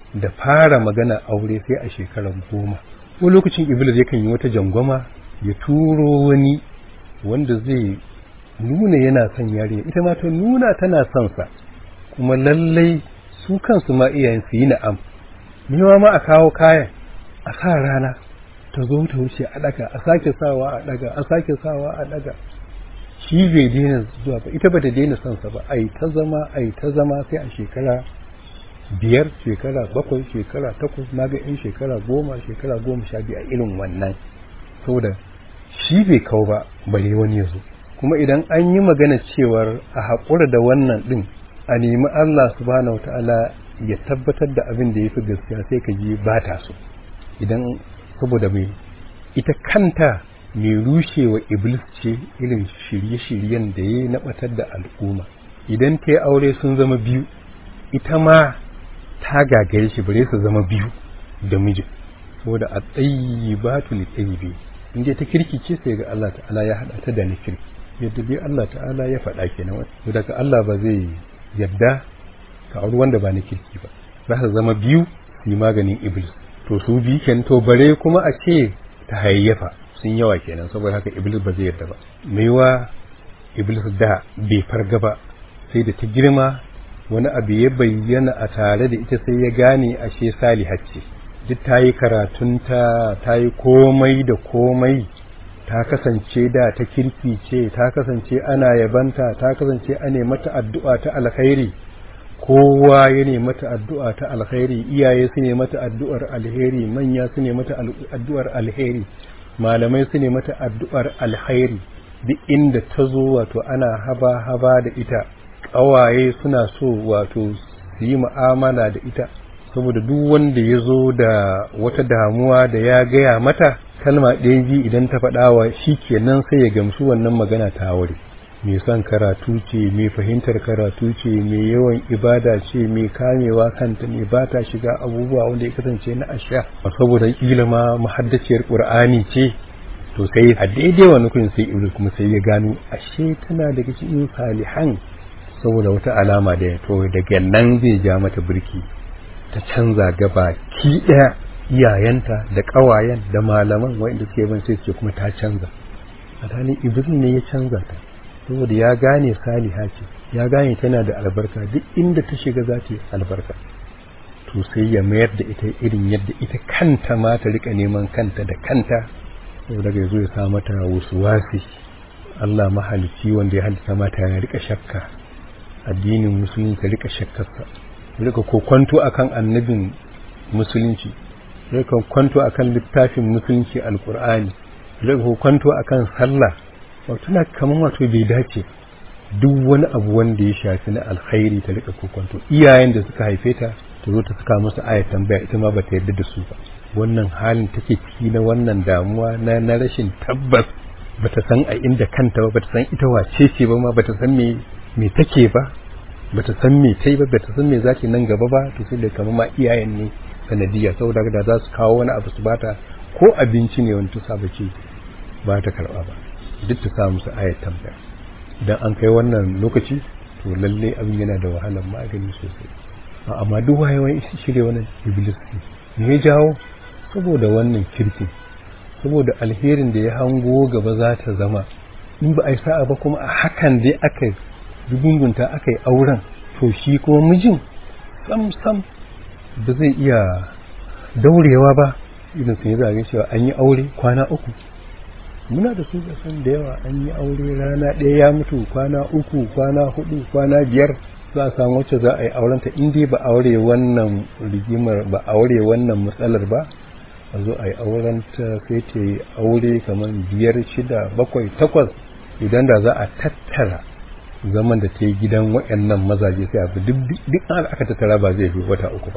da fara magana aure sai a shekarar goma ko lokacin iblis yakan yi wata jangwama ya turo wani wanda zai nuna yana son yarinya ita ma ta nuna tana son sa kuma lallai su kansu ma iyayen su yi na'am mewa ma a kawo kayan a sa rana ta zo ta wuce a daga a sake sawa a daga a sake sawa a daga shi bai daina zuwa ba ita bata daina son sa ba ai ta zama ai ta zama sai a shekara biyar shekara bakwai shekara takwas na ga yan shekara goma shekara goma sha biyu a irin wannan saboda shi bai kawo ba bare wani ya zo kuma idan an yi magana cewar a haƙura da wannan ɗin a nemi Allah subhanahu wata'ala ya tabbatar da abin da ya fi gaskiya sai ka ji ba ta so idan saboda mai ita kanta mai rushewa iblis ce irin shirye-shiryen da ya naɓatar da al'umma idan ta yi aure sun zama biyu ita ma ta gagaye shi bare su zama biyu da mijin saboda a tsayi ba tu ni tsayi biyu in ta kirki ce sai ga Allah ta'ala ya haɗa ta da ni kirki yadda dai Allah ta'ala ya faɗa kenan daga Allah ba zai yadda ka auri wanda ba na kirki ba za su zama biyu su yi maganin iblis to su bi kenan to bare kuma a ce ta hayayyafa sun yawa kenan saboda haka iblis ba zai yarda ba maiwa iblis da bai farga ba sai da ta girma wani abu ya bayyana a tare da ita sai ya gane ashe salihat ce duk ta yi karatunta ta yi komai da komai ta kasance da ta kirki ce ta kasance ana yabanta ta kasance ana mata addu'a ta alkhairi kowa ya ne mata addu'a ta alkhairi iyaye su ne mata addu'ar alheri manya su ne mata addu'ar alheri malamai su ne mata addu'ar alheri duk inda ta zo wato ana haba haba da ita ƙawaye suna so wato su yi mu'amala da ita saboda duk wanda ya zo da wata damuwa da ya gaya mata kalma ɗaya biyu idan ta faɗawa shi kenan sai ya gamsu wannan magana ta wuri mai son karatu ce mai fahimtar karatu ce mai yawan ibada ce mai kamewa kanta mai ba ta shiga abubuwa wanda ya kasance na asha saboda kila ma mahaddaciyar qur'ani ce to sai a daidai wani kun sai iblis kuma sai ya gano ashe tana daga cikin salihan saboda wata alama da ya to daga nan zai ja mata birki ta canza gaba ki ɗaya iyayenta da ƙawayen da malaman wanda suke ban sai suke kuma ta canza alhalin iblis ne ya canza ta saboda ya gane saliha ce ya gane tana da albarka duk inda ta shiga za ta yi albarka to sai ya mayar da ita irin yadda ita kanta ma ta rika neman kanta da kanta saboda ya zo ya sa mata wasu wasi Allah mahalicci wanda ya halitta mata ya rika shakka addinin musulunci rika shakkarsa rika kokwanto akan annabin musulunci rika kwanto akan littafin musulunci alkur'ani rika kokwanto akan sallah wato na kaman wato bai dace duk wani abu wanda ya shafi na alkhairi ta rika kokwanto iyayen da suka haife ta ta zo ta saka musu ayat tambaya ita ma bata yarda da su ba wannan halin take ciki na wannan damuwa na na rashin tabbas bata san a inda kanta ba bata san ita wace ce ba ma bata san me me take ba bata san me tai ba bata san me zaki nan gaba ba to sai da kamar ma iyayen ne sanadiyya saboda da za su kawo wani abu su bata ko abinci ne wani tusa ba ce ba ta karba ba duk ta sa musu ayat tambaya idan an kai wannan lokaci to lalle abin yana da wahalar magani sosai amma duk wayewan shirye wannan iblis ne me jawo saboda wannan kirki saboda alherin da ya hango gaba za ta zama in ba a yi sa'a ba kuma a hakan dai aka dugungunta aka yi auren to shi kuma mijin sam sam ba zai iya daurewa ba idan sun yi zagin cewa an yi aure kwana uku muna da su san da yawa an yi aure rana ɗaya ya mutu kwana uku kwana hudu kwana biyar za a samu wacce za a yi aurenta in dai ba aure wannan rigimar ba aure wannan matsalar ba a zo a yi aurenta sai ta yi aure kamar biyar shida bakwai takwas idan da za a tattara zaman da ta yi gidan waɗannan mazaje sai abu duk aka tattara ba zai fi wata uku ba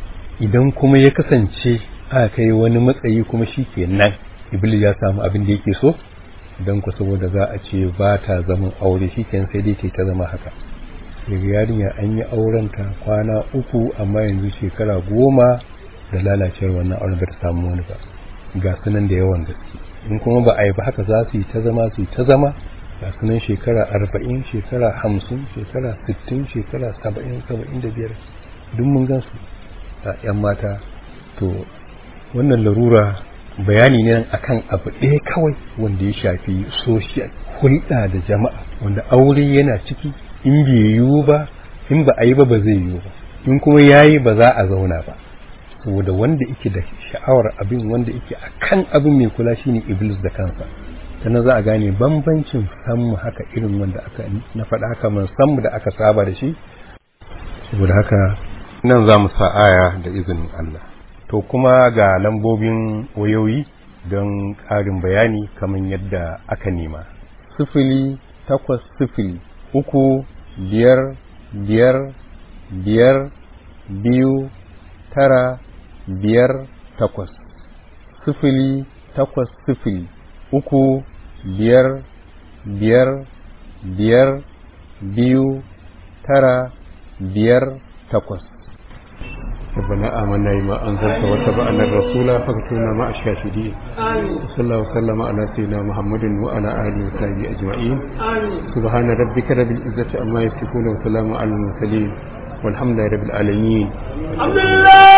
idan kuma ya kasance aka kai wani matsayi kuma shi ke nan iblis ya samu abin da yake so don ku saboda za a ce ba ta zaman aure shi ke sai dai ta zama haka daga yarinya an yi aurenta kwana uku amma yanzu shekara goma da lalacewar wannan auren ba ta samu wani ba ga sunan da yawan gaske in kuma ba a yi ba haka za su yi ta zama su yi ta zama ga sunan shekara arba'in shekara hamsin shekara sittin shekara saba'in saba'in da biyar duk mun gan su 'yan mata to wannan larura bayani ne akan abu ɗaya kawai wanda ya shafi social hulɗa da jama'a wanda aure yana ciki in bai yiwu ba in ba a yi ba ba zai yiwu ba in kuma ya yi ba za a zauna ba saboda wanda yake da sha'awar abin wanda yake a kan abin mai kula shine iblis da kansa sannan za a gane bambancin sammu haka irin wanda aka na faɗa haka man sammu da aka saba da shi saboda haka nan za mu sa aya da izinin Allah to kuma ga lambobin wayoyi don ƙarin bayani kamar yadda aka nema sifili takwas sifili uku biyar biyar biyar biyu tara biyar takwas sifili takwas sifili uku biyar biyar biyar biyu tara biyar takwas ربنا آمنا بما أنزلت واتبعنا الرسول فاكتبنا مع الشاهدين صلى الله وسلم على سيدنا محمد وعلى آله وصحبه أجمعين سبحان ربك رب العزة عما يصفون وسلام على المرسلين والحمد لله رب العالمين الحمد لله